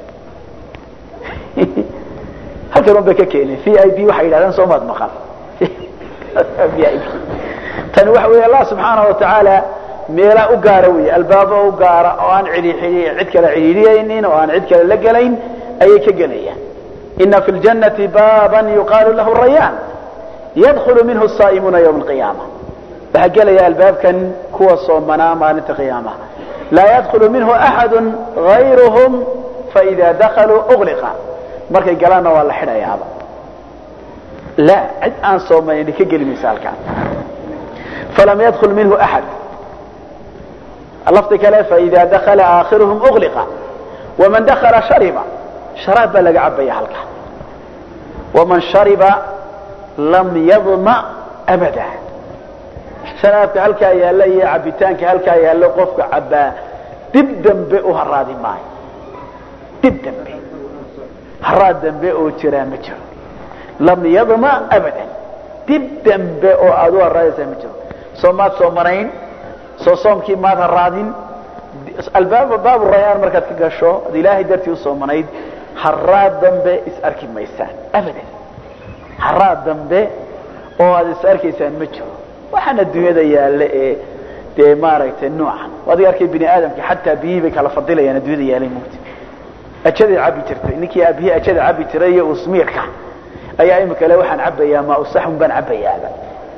halkan un bay ka keeneen v i b waxay yidhahdeen soomaad maqan v i b tani waxa weeye allah subxaana wa tacaala meelaa u gaara wey albaabo u gaara oo aan cid kale cidhiidhiyaynin oo aan cid kale la gelayn ayay ka gelayaan ina fi ljannati baaban yuqaalu lahu rayaan yadkhulu minhu saa'imuuna ywma alqiyaama waxaa gelaya albaabkan kuwa soomanaa maalinta qiyaamaha laa yadkhulu minhu axadu gayruhum faida dakaluu ugliqa markay galaanna waa la xidhayaaba la cid aan soomanin ka geli maysa halkaan falam yadkul minhu axad lafdi kale faida dakala aakhiruhum ugliqa waman dakala shariba sharaab baa laga cabaya halkaa waman shariba lam yadma abada sharaabka halkaa yaalla iyo cabitaanka halkaa yaallo qofka cabbaa dib dambe u haraadi maayo dib dambe haraad dambe oo jiraa ma jiro lam yadma abadan dib dambe oo aad u haraadaysaa ma jiro soo maad soo marayn soo soomkii maad haraadin albaab baabu rayaan markaad ka gasho ad ilaahay dartii usoo manayd haraad dambe is arki maysaan abadan haraad dambe oo aad is arkaysaan ma jiro waxaan adduunyada yaalla ee dee maaragtay noocan adiga arkay bini aadamka xataa biyihii bay kala fadilayaan adduunyada yaalay mugti ajaday cabi jirtay ninkii aabihii ajada cabi jiray iyo usmiirka ayaa imika le waxaan cabayaa maa usaxun baan cabayaaba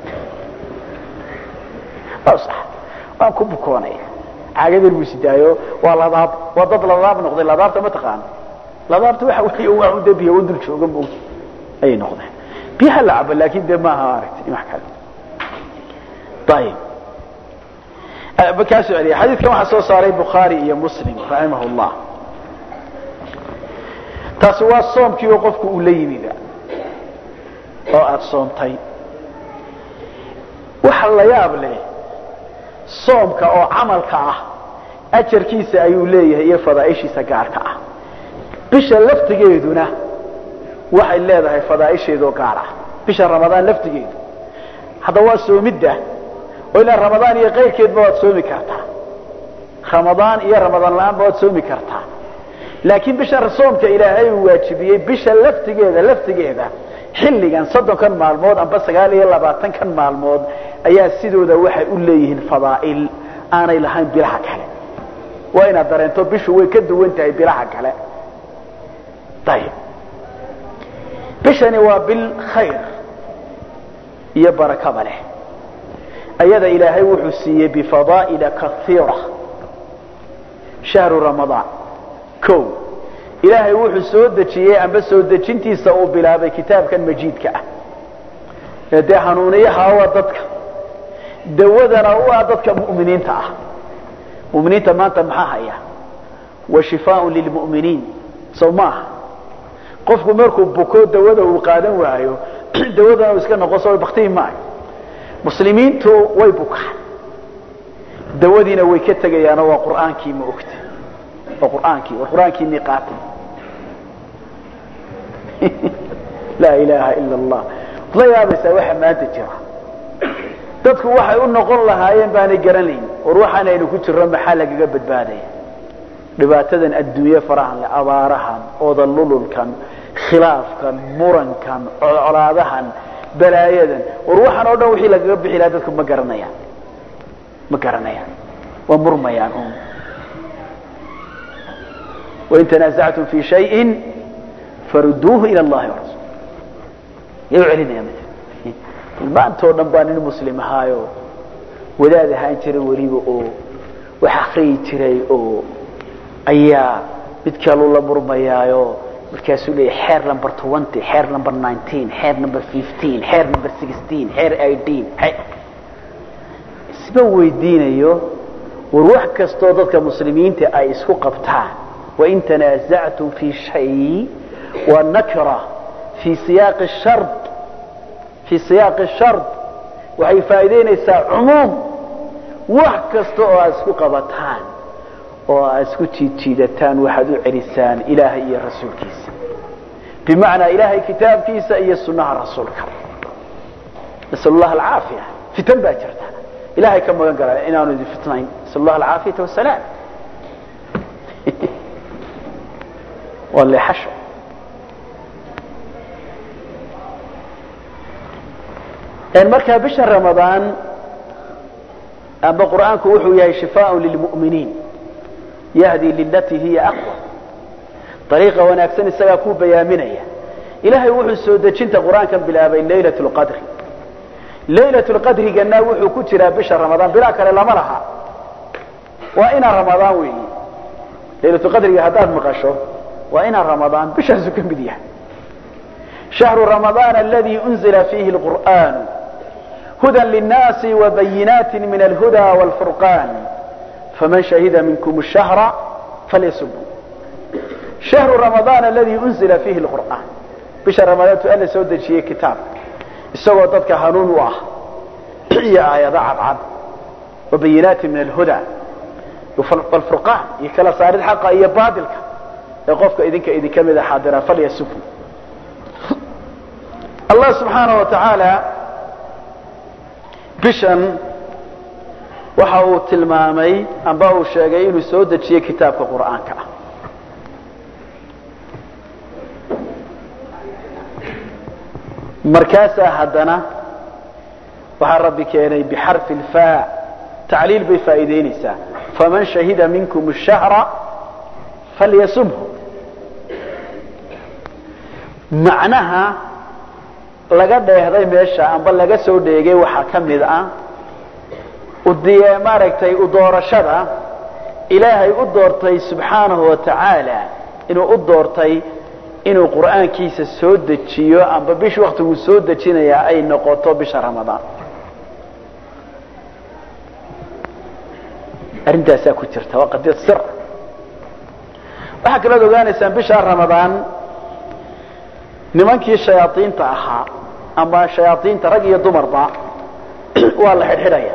maa usax waan ku bukoonaya caagadan buu sidaayo waa ladaab waa dad ladaab noqday ladaabta ma taqaano ladaabta waxa weeye waa un dee biyo wadul jooga mo ayay noqdeen biyaha la cabo laakin dee maaha aragtay wax kale ayib kaa soo celiya xadiidkan waxaa soo saaray bukhaari iyo muslim raximah llah taasi waa soomkii oo qofku uu la yimiba oo aada soontay waxa la yaab leh soomka oo camalka ah ajarkiisa ayuu leeyahay iyo fadaaishiisa gaarka ah bisha laftigeeduna waxay leedahay fadaaisheedoo gaar ah bisha ramadaan laftigeedu hadda waa soomidda oo ilaa ramadaan iyo kayrkeedba waad soomi kartaa ramadaan iyo ramadaan la-aanba waad soomi kartaa laakiin bisha soomka ilaahay uu waajibiyey bisha laftigeeda laftigeeda xilligan soddonkan maalmood amba sagaal iyo labaatankan maalmood ayaa sidooda waxay u leeyihiin fadaa'il aanay lahayn bilaha kale waa inaad dareento bishu way ka duwan tahay bilaha kale ayib bishani waa bil khayr iyo barakaba leh ayada ilaahay wuxuu siiyey bifadaa'ila kaiira shahru ramadaan o ilaahay wuxuu soo dejiyey amba soo dejintiisa uu bilaabay kitaabkan majiidka ah ee dee hanuuniyaha waa dadka dawadana u ah dadka mu'miniinta ah muminiinta maanta maxaa haya wa shifaaun lilmu'miniin sow maaha qofku markuu buko dawada uu qaadan waayo dawadana uu iska noqon so baktihi maayo muslimiintu way bukaan dawadiina way ka tegayaanoo waa qur'aankii ma ogta waa qur'aankii waa qur'aankiinii qaatay laa ilaaha ila allah la yaabaysaa waxa maanta jira dadku waxay u noqon lahaayeen baanay garanayn war waxaan aynu ku jirro maxaa lagaga badbaadaya dhibaatadan adduunye farahan leh abaarahan odalululkan khilaafkan murankan colaadahan balaayadan war waxaan oo dhan wixii lagaga bixi lahaa dadku ma garanayaan ma garanayaan waa murmayaan un wain tanaasactum fi shayin faruduuhu ila allahi warasul yau celinaya maantoo dhan baa nin muslim ahaayo wadaad ahaan jiray weliba oo wax akriyi jiray oo ayaa mid kaluu la murmayaayo markaasuu leeya xeer number twenty xeer number nineteen xeer number fifteen xeer number sixteen xeer eighteen isma weydiinayo war wax kastoo dadka muslimiinta ay isku qabtaan wain tanaasactum fi shay waa nakra fi siyaaqi shard fi siyaaqi shard waxay faa'iidaynaysaa cumuum wax kasta oo aad isku qabataan oo aad isku jiidjiidataan waxaad u celisaan ilaahay iyo rasuulkiisa bimacnaa ilaahay kitaabkiisa iyo sunnaha rasuulka nasal allah alcaafiya fitan baa jirta ilahay ka magan gala inaanu idin fitnayn nasal allah alcaafiyata wasalaam waa leexasho markaa bisha ramadaan amba qur'aanku wuxuu yahay shifaaء lilmu'miniin yahdi lilatii hiya aqwa ariiqa wanaagsan isagaa kuu bayaaminaya ilahay wuxuu soo dejinta qur-aankan bilaabay laylaة اlqadri laylaة اlqadrigana wuxuu ku jiraa bisha ramadaan bilaa kale lama laha waa inaa ramadaan weeyi laylaة qadriga haddaad maqasho waa inaa ramadaan bishaasu ka mid yahay shahru ramadaan aladi unzila fiihi اlqur'an huda lلnaasi وbayinaati min alhuda wاlfurqan faman shahida minkum الshahra falyasubhu shahru ramadaan aladi unzila fiihi lqur'aan bisha ramadaantu alla soo dejiyey kitaab isagoo dadka hanuun u ah iyo aayado cadcad wabayinaati min alhuda wlfurqaan iyo kala saarid xaqa iyo baatilka ee qofka idinka idinka mida xaadira falyasubhu allah subxaanaه wa tacaala bishan waxa uu tilmaamay amba uu sheegay inuu soo dejiyey kitaabka qur'aanka ah markaasaa haddana waxaa rabbi keenay bixarfi lfa tacliil bay faa'iidaynaysaa faman shahida minkum الshahra falyasumhu macnaha laga dheehday meesha amba laga soo dheegay waxaa ka mid ah udiye maaragtay u doorashada ilaahay u doortay subxaanahu wa tacaala inuu u doortay inuu qur'aankiisa soo dejiyo amba bish waktiguu soo dejinayaa ay noqoto bisha ramadaan arrintaasaa ku jirta waa qadiyad sir waxaa kalood ogaanaysaan bisha ramadaan nimankii shayaaiinta ahaa ama shayaaiinta rag iyo dumarba waa la xidhxidhaya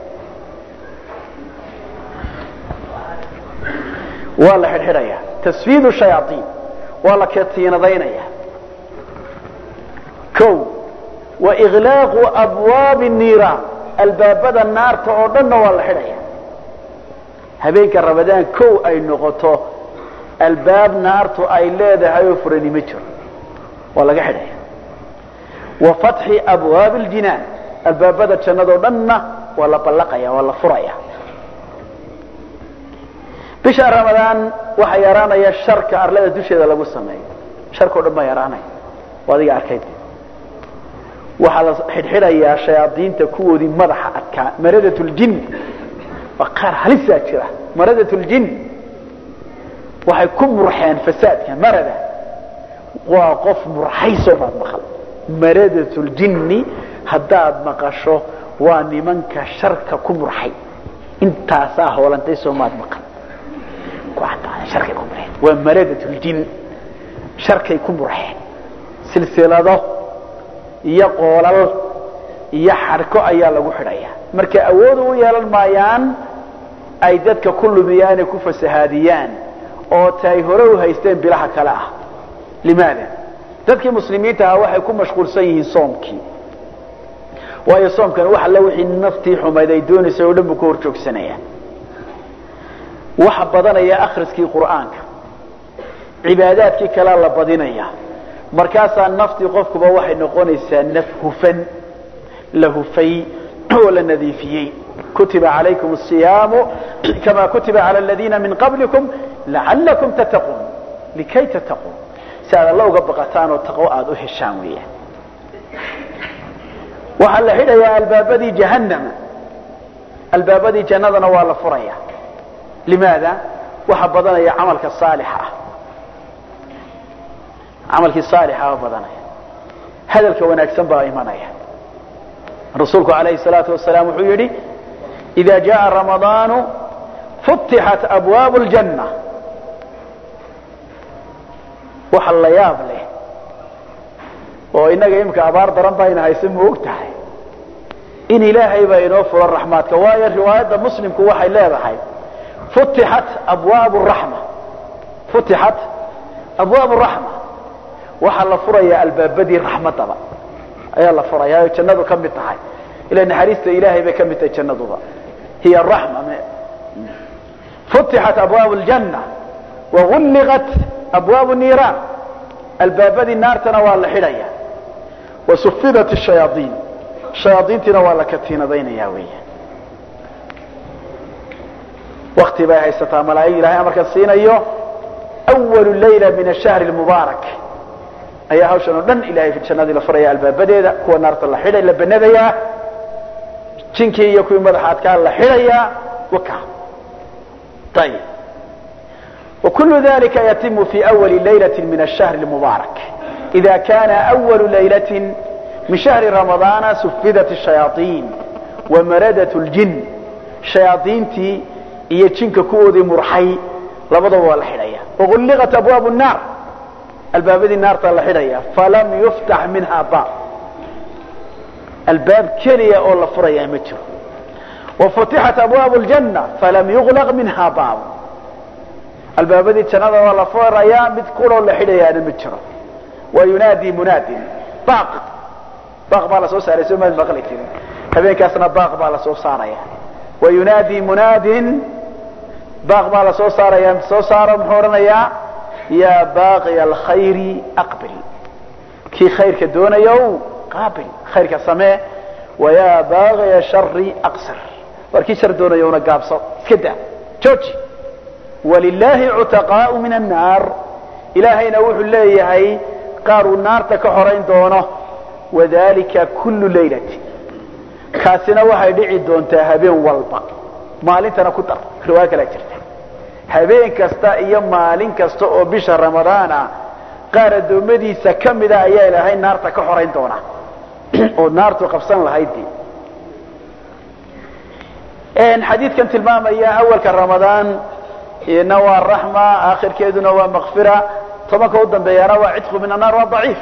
waa la xidhxidhaya tasfiid shayaaiin waa la katiinadaynaya o wa iklaaqu abwaabi niiraan albaabada naarta oo dhanna waa la xidhaya habeenka ramadaan kow ay noqoto albaab naartu ay leedahay oo furani ma jiro waa laga xidhaya wa fatxi abwaabi اljinaan albaabada jannadoo dhanna waa la ballaqaya waa la furaya bisha ramadaan waxaa yaraanaya sharka arlada dusheeda lagu sameeyo sharkao dhan baa yaraanaya waa adiga arkayd waxaa la xidhxidhayaa shayaadiinta kuwoodii madaxa adkaa maradat ljin waa qaar halisaa jira maradat ljin waxay ku murxeen fasaadka marada waa qof murxaysoo baad maqal maradat ljinni haddaad maqasho waa nimanka sharka ku murxay intaasaa hoolantay soo maad maqal harkay ku murxeen waa maradat ljin sharkay ku murxeen silsilado iyo qoolal iyo xadhko ayaa lagu xidhaya marka awood u yeelan maayaan ay dadka ku lumiyaane ku fasahaadiyaan oo ta ay hore u haysteen bilaha kale ah limaada dadkii muslimiinta ahaa waxay ku mashquulsan yihiin soomkii waayo soomkan wax alle wixii naftii xumayd ay doonaysay oo dhan buu ka hor joogsanaya waxa badanaya akhriskii qur'aanka cibaadaadkii kalea la badinaya markaasaa naftii qofkuba waxay noqonaysaa naf hufan la hufay oo la nadiifiyey kutiba calaykum asiyaamu kama kutiba cala aladiina min qablikum lacalakum tattaquun likay tattaquun si aad alla uga baqataan oo taqwo aada u heshaan weeyaan waxaa la xidhayaa albaabadii jahannama albaabadii jannadana waa la furaya limaada waxaa badanaya camalka saalixa ah camalkii saalixa baa badanaya hadalka wanaagsan baa imanaya rasuulku alayhi الsalaatu wasalaam wuxuu yidhi إida jaءa ramadaanu futixat abwaabu اljanna waxa la yaab leh oo inaga imika abaar daran baa ina hayse ma og tahay in ilaahay baa inoo furo raxmaadka waayo riwaayadda muslimku waxay leedahay futixat abwaab raxma futixat abwaab raxma waxaa la furaya albaabadii raxmadaba ayaa la furaya o jannadu ka mid tahay ila naxariista ilaahay bay ka mid tahay jannaduba hiy raxma futixat abwaab ljanna wagulliqat abwaab niiraan albaabadii naartana waa la xidhaya wasufidat shayaaiin shayaaiintiina waa la katiinadaynaya weeyaan wakti bay haysataa malaa'ig ilahay amarkan siinayo awalu layla min ashahri lmubaarak ayaa hawshan oo dhan ilahay jannadii la furaya albaabadeeda kuwa naarta la xidhay la banadayaa jinkii iyo kuwii madaxa adkaa la xidhayaa waka ayib وكل ذلك يتم في أول ليلة من الشهر المبارك إذا كان أول ليلة من شهر رمضان سفدت الشياطين ومردت الجن شياطينتي iyo jinka kuwoodii murxay labadaba waa la xidhaya wagulliqat abwaabu الnaar albaabadii naartaa la xidhaya falam yuftax minha baab albaab keliya oo la furayaa ma jiro wafutixat abwaabu اljanna falam yuglaq minha baab albaabadii jannada waa la furayaa mid kuloo la xidhayaana ma jiro wa yunaadi munaadin baaq baaq baa lasoo saaray soo maad maqli jirin habeenkaasna baaq baa lasoo saaraya wa yunaadi munaadin baaq baa lasoo saaraya soo saaro muxuu odhanayaa yaa baaqiya alkhayri aqbil kii khayrka doonayow qaabil khayrka samee wayaa baaqiya shari aqsir war kii shar doonayowna gaabso iska daa jooji walilaahi cutaqaau min annaar ilaahayna wuxuu leeyahay qaar uu naarta ka xorayn doono wadalika kullu laylati kaasina waxay dhici doontaa habeen walba maalintana ku dar riwaayo kalaa jirta habeen kasta iyo maalin kasta oo bisha ramadaan ah qaar addoommadiisa ka mida ayaa ilaahay naarta ka xorayn doona oo naartu qabsan lahaydii xadiidkan tilmaamaya awalka ramadaan ina waa raxma aakhirkeeduna waa makfira tobanka u dambeeyana waa cidqu min annaar waa daciif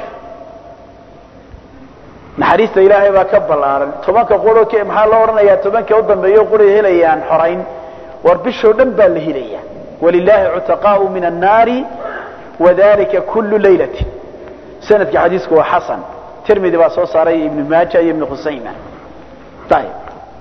naxariista ilaahay baa ka ballaaran tobanka quro maxaa loo odhanayaa tobanka u dambeeyo quray helayaan xorayn war bishoo dhan baa la helaya walilahi cutaqaau min annaari wadalika kullu laylati sanadka xadiisku waa xasan tirmidi baa soo saaray ibnu maaja iyo ibnu khusayma ayib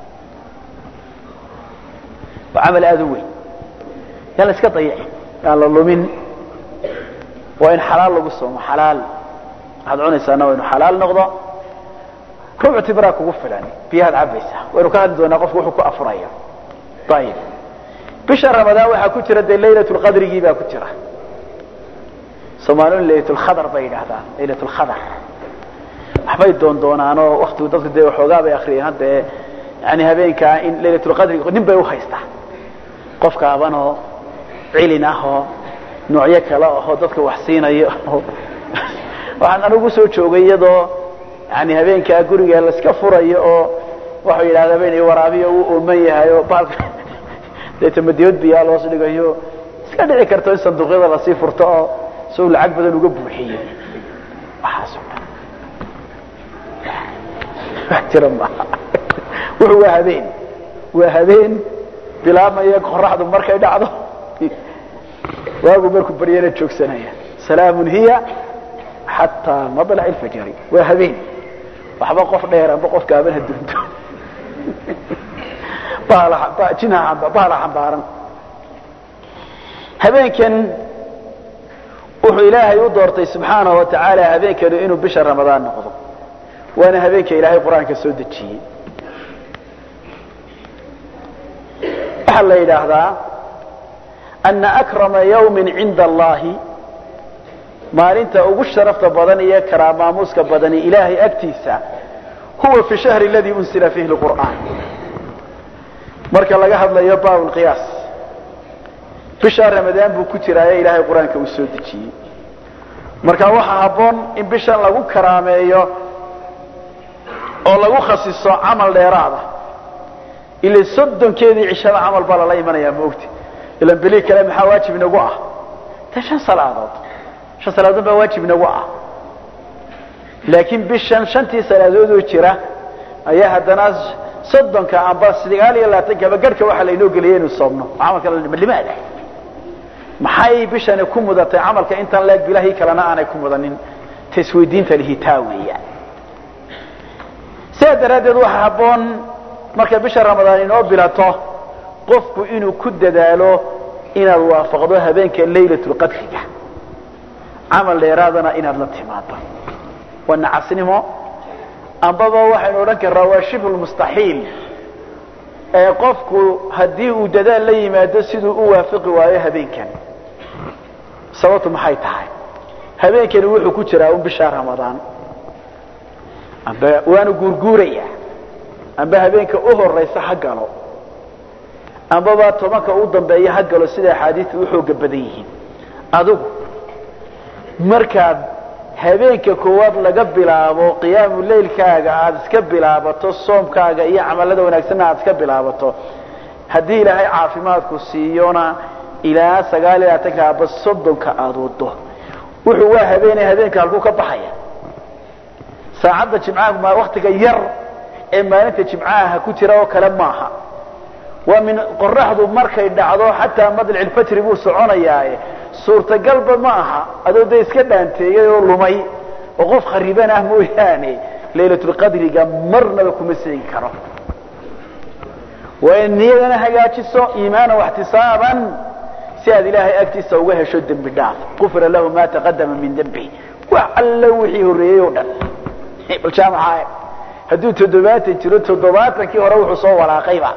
waa camal aada u weyn yaan la iska dayicin yaan la lumin waa in xalaal lagu soomo xalaal waxaad cunaysaana waa inu xalaal noqdo rubuc tibraa kugu filan biyahaad cabaysaa waynu ka hadli doonaa qofku wuxuu ku afuraya ayib bisha ramadaan waxaa ku jira dee laylat lqadrigii baa ku jira soomaaliyun laylat lkhadar bay yidhaahdaan laylat lkhadar waxbay doon doonaanoo waktigu dadku dee waxoogaa bay akriyeen hadda yani habeenkaa in laylat lqadriga nin bay uhaystaa qofka abanoo cilin ah oo noocyo kale ahoo dadka wax siinayo waxaan anigu soo joogay iyadoo yani habeenkaa guriga laiska furayo oo waxau yidhahda habeen waraabiyo uu ooman yahay oo baalka deeta madiyood biyaa loos dhigayo iska dhici karto in sanduuqyada lasii furto oo si uu lacag badan uga buuxiyo waxaas wax jira maaha wuxuu waa habeen waa habeen bilaabmaya qoraxdu markay dhacdo waagu markuu baryana joogsanaya salaamun hiya xataa madlac ilfajari waa habeen waxba qof dheer amba qof gaaban ha dunto jinha xambaaran habeenkan wuxuu ilaahay u doortay subxaanahu wa tacaala habeenkanu inuu bisha ramadaan noqdo waana habeenka ilaahay qur-aanka soo dejiyey waxaa la yidhaahdaa ana akrama yawmin cinda allahi maalinta ugu sharafta badan iyo karaamaamuuska badani ilaahay agtiisa huwa fi shahri aladii unsila fiihi lqur'aan marka laga hadlayo bab lqiyaas bishaa ramadaan buu ku jiraaye ilaahay qur-aanka uu soo dejiyey marka waxaa habboon in bishan lagu karaameeyo oo lagu khasiso camal dheeraada ila soddonkeedii cishada camal baa lala imanayaa maogti ilan beli kale maxaa waajib inagu ah de shan salaadood shan salaadood baa waajib inagu ah laakiin bishan shantii salaadood oo jira ayaa haddana soddonka amba sagaal iyo labaatankaba garhka waxaa laynoo geliyay inu soomno camalka limaada maxay bishani ku mudatay camalka intaan leeg bilahii kalena aanay ku mudanin tasweydiinta lihitaa weeyaan sidaa daraaddeed waxaa habboon markay bisha ramadaan inoo bilato qofku inuu ku dadaalo inaad waafaqdo habeenka laylatulqadriga camal dheeraadana inaad la timaado waa nacasnimo ambaba waxaynu odhan karnaa waa shibhulmustaxiil ee qofku haddii uu dadaal la yimaado siduu u waafiqi waayo habeenkan sababtu maxay tahay habeenkani wuxuu ku jiraa un bishaa ramadaan amba waanu guurguuraya amba habeenka u horaysa ha galo ambaba tobanka u dambeeya ha galo sida axaadiistu u xooga badan yihiin adigu markaad habeenka koowaad laga bilaabo qiyaamu leylkaaga aada iska bilaabato soomkaaga iyo camalada wanaagsanna aada iska bilaabato haddii ilaahay caafimaadku siiyona ilaa sagaal iyo labaatanka aba soddonka aada wado wuxuu waa habeenay habeenka halkuu ka baxaya saacadda jimcaha waktiga yar ee maalinta jimcaha ku jira oo kale maaha waa min qoraxdu markay dhacdo xataa madlacilfajri buu soconayaaye suurtagalba ma aha adoo dee iska dhaanteeyay oo lumay oo qof khariban ah mooyaane laylatulqadriga marnaba kuma seegi karo waa in niyadana hagaajiso iimaana waxtisaaban si aad ilaahay agtiisa uga hesho dembi dhaaf qufira lahu ma taqadama min dembi wax alla wixii horreeyey oo dhan bal jaamaca hadduu toddobaatan jiro toddobaatankii hore wuxuu soo walaaqayba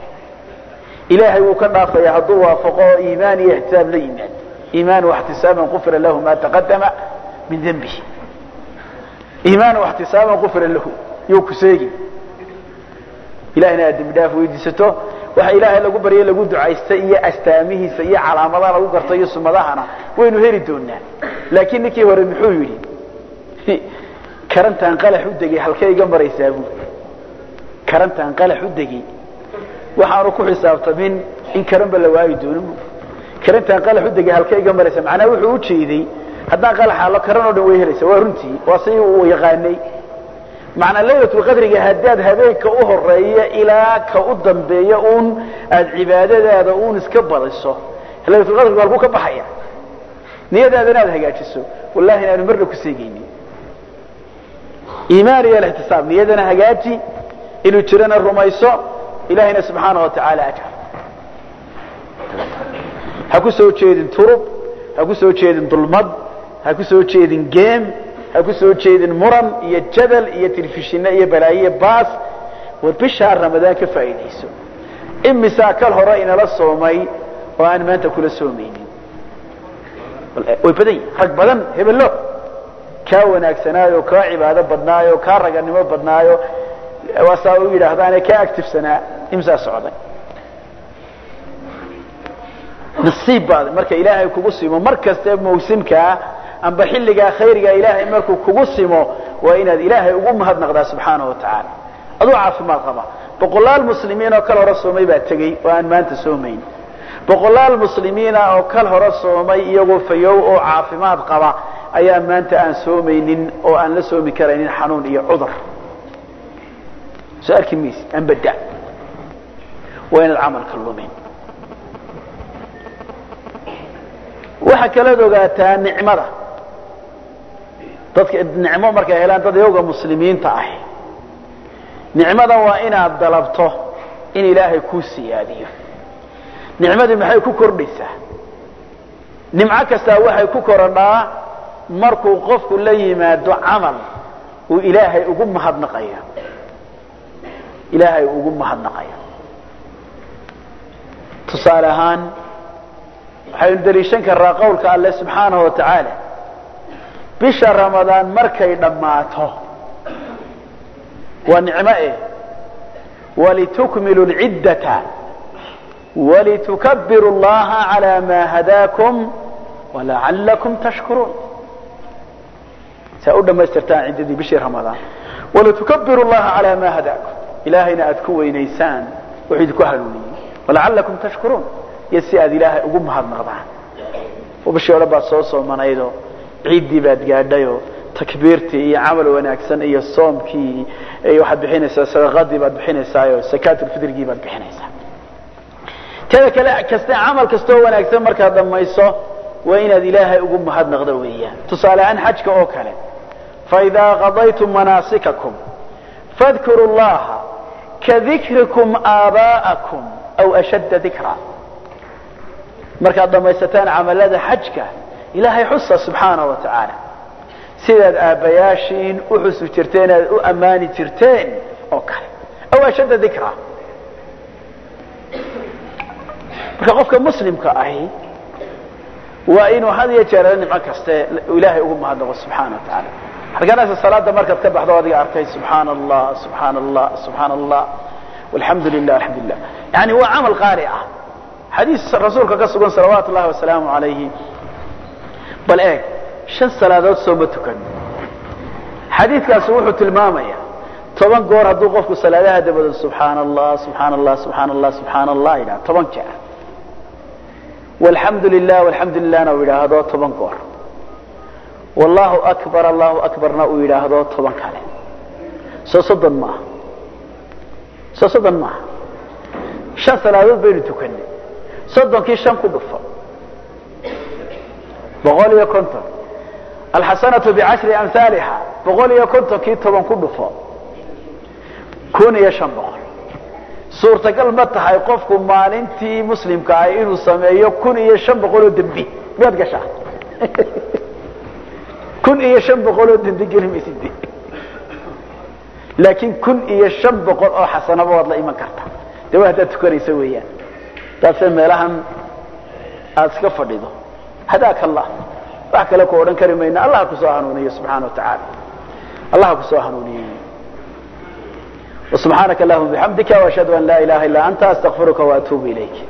ilaahay wuu ka dhaafaya hadduu waafaqo iimaan iyo ixtisaab la yimaad iimaan waxtisaaban qufira lahu ma taqadama min dembihi iimaana waxtisaaban qufira lahu yuu ku seegi ilahina aad dembi dhaaf weydiisato waxa ilaahay lagu baryo lagu ducaysta iyo astaamihiisa iyo calaamadaha lagu garto iyo sumadahana waynu heli doonaa laakiin ninkii hore muxuu yidhi karantaan qalax u degay halkay iga maraysaa buu karantaan qalax u degay waxaanu ku xisaabtamin in karanba la waayi doono karantaan qalax u degay halkay iga maraysaa macnaa wuxuu u jeeday haddaan qalax allo karan oo dhan way helaysaa waa runtii waa si uu yaqaanay macnaa laylatulqadriga haddaad habeenka u horeeya ilaa ka u dambeeya uun aada cibaadadaada uun iska badiso laylatulqadriga halkuu ka baxaya niyadaada inaad hagaajiso wallahi inaanu marna ku seegaynin iimaan iyo alixtisaab niyadana hagaaji inuu jirana rumayso ilahayna subxaana wa tacaala ajar ha ku soo jeedin turub ha ku soo jeedin dulmad ha ku soo jeedin geem ha ku soo jeedin muran iyo jadal iyo telefishino iyo balaayiyo baas war bishaa ramadaan ka faa'iidayso imisaa kal hore inala soomay oo aan maanta kula soomaynin way badan yihin rag badan hebelo kaa wanaagsanaayo kaa cibaado badnaayo kaa raganimo badnaayo waasaa u yidhaahdaane kaa actifsanaa imsaa socday nasiib baad marka ilaahay kugu simo mar kaste mawsimkaa amba xilligaa khayriga ilaahay markuu kugu simo waa inaad ilaahay ugu mahadnaqdaa subxaana wa tacaala aduu caafimaad qaba boqolaal muslimiin oo kal hore soomay baa tegey oo aan maanta soomayn boqolaal muslimiina oo kal hore soomay iyagoo fayow oo caafimaad qaba ayaa maanta aan soomaynin oo aan la soomi karaynin xanuun iyo cudur soo arki maysi aan bada waa inaad camalka lumin waxaa kalood ogaataa nicmada dadka nicmo markay helaan dad iyaga muslimiinta ah nicmada waa inaad dalabto in ilaahay kuu siyaadiyo nicmadii maxay ku kordhaysaa nimco kastaa waxay ku korodhaa markuu qofku la yimaado camal uu ilaahay ugu mahadnaqayo ilaahay ugu mahadnaqayo tusaale ahaan waxaynu daliishan karraa qowlka alle subxaanahu wa tacaala bisha ramadaan markay dhammaato waa nicmo eh walitukmilu lciddata walitukabbiru llaha calaa maa hadaakum walacallakum tashkuruun saa u dhammaystirtaan ciddadii bishii ramadaan walitukabiru llaha calaa maa hadaakum ilaahayna aad ku weynaysaan wuxuu idinku hanuuniyey walacallakum tashkuruun iyo si aad ilaahay ugu mahadnaqdaan oo bishii o dhan baad soo soomanaydoo ciiddii baad gaadhayoo takbiirtii iyo camal wanaagsan iyo soomkii waxaad bixinaysaa sadaqadii baad bixinaysaayo sakaatulfitrigii baad bixinaysaa teda kale kaste camal kastoo wanaagsan markaad dhammayso waa inaad ilaahay ugu mahadnaqdo weeyaan tusaale ahaan xajka oo kale faidaa qadaytum manaasikakum fadkuru llaha kadikrikum aabaa'akum aw ashadda dikra markaad dhammaysataan camalada xajka ilaahay xusa subxaana wa tacaala sidaad aabbayaashiin u xusi jirteen aad u ammaani jirteen oo kale aw ashadda dikra marka qofka muslimka ahi waa inuu had iyo jeer nimco kaste ilaahay ugu mahadnaqo subxaana wa tacaala halkanaasa salaada markaad ka baxdo adiga arkay subxaana allah subxaana allah subxaana allah alxamdu lilah alxamdu lilah yani waa camal qaali ah xadiis rasuulka ka sugan salawaatu llahi wasalaamu alayhi bal eeg shan salaadood sooma tukan xadiidkaasi wuxuu tilmaamaya toban goor hadduu qofku salaadaha dabado subxaana allah subxaana allah subxaana allah subxaana allah yidhaha toban jeer walxamdu lilah walxamdu lilahna uu yidhaahdo toban goor wallahu akbar allahu akbarna uu yidhaahdo toban kale soo soddon maaha soo soddon maaha shan salaadood baynu tukanay soddonkii shan ku dhufo boqol iyo konton alxasanatu bicashri amhaaliha boqol iyo kontonkii toban ku dhufo kun iyo shan boqol suurtagal ma tahay qofku maalintii muslimka ah inuu sameeyo kun iyo shan boqol oo dembi miyaad gashaa kun iyo shan boqol oo dembi geli maysid laakiin kun iyo shan boqol oo xasanaba waad la iman kartaa de waa haddaad tukanaysa weeyaan taase meelahan aada iska fadhido hadaaka allah wax kale ku odhan kari mayna allah kusoo hanuuniyo subxaana wa tacaala allah kusoo hanuuniyo وسبحانك اللهم وبحمدك واشهد ان لا اله الا انت استغفرك واتوب اليك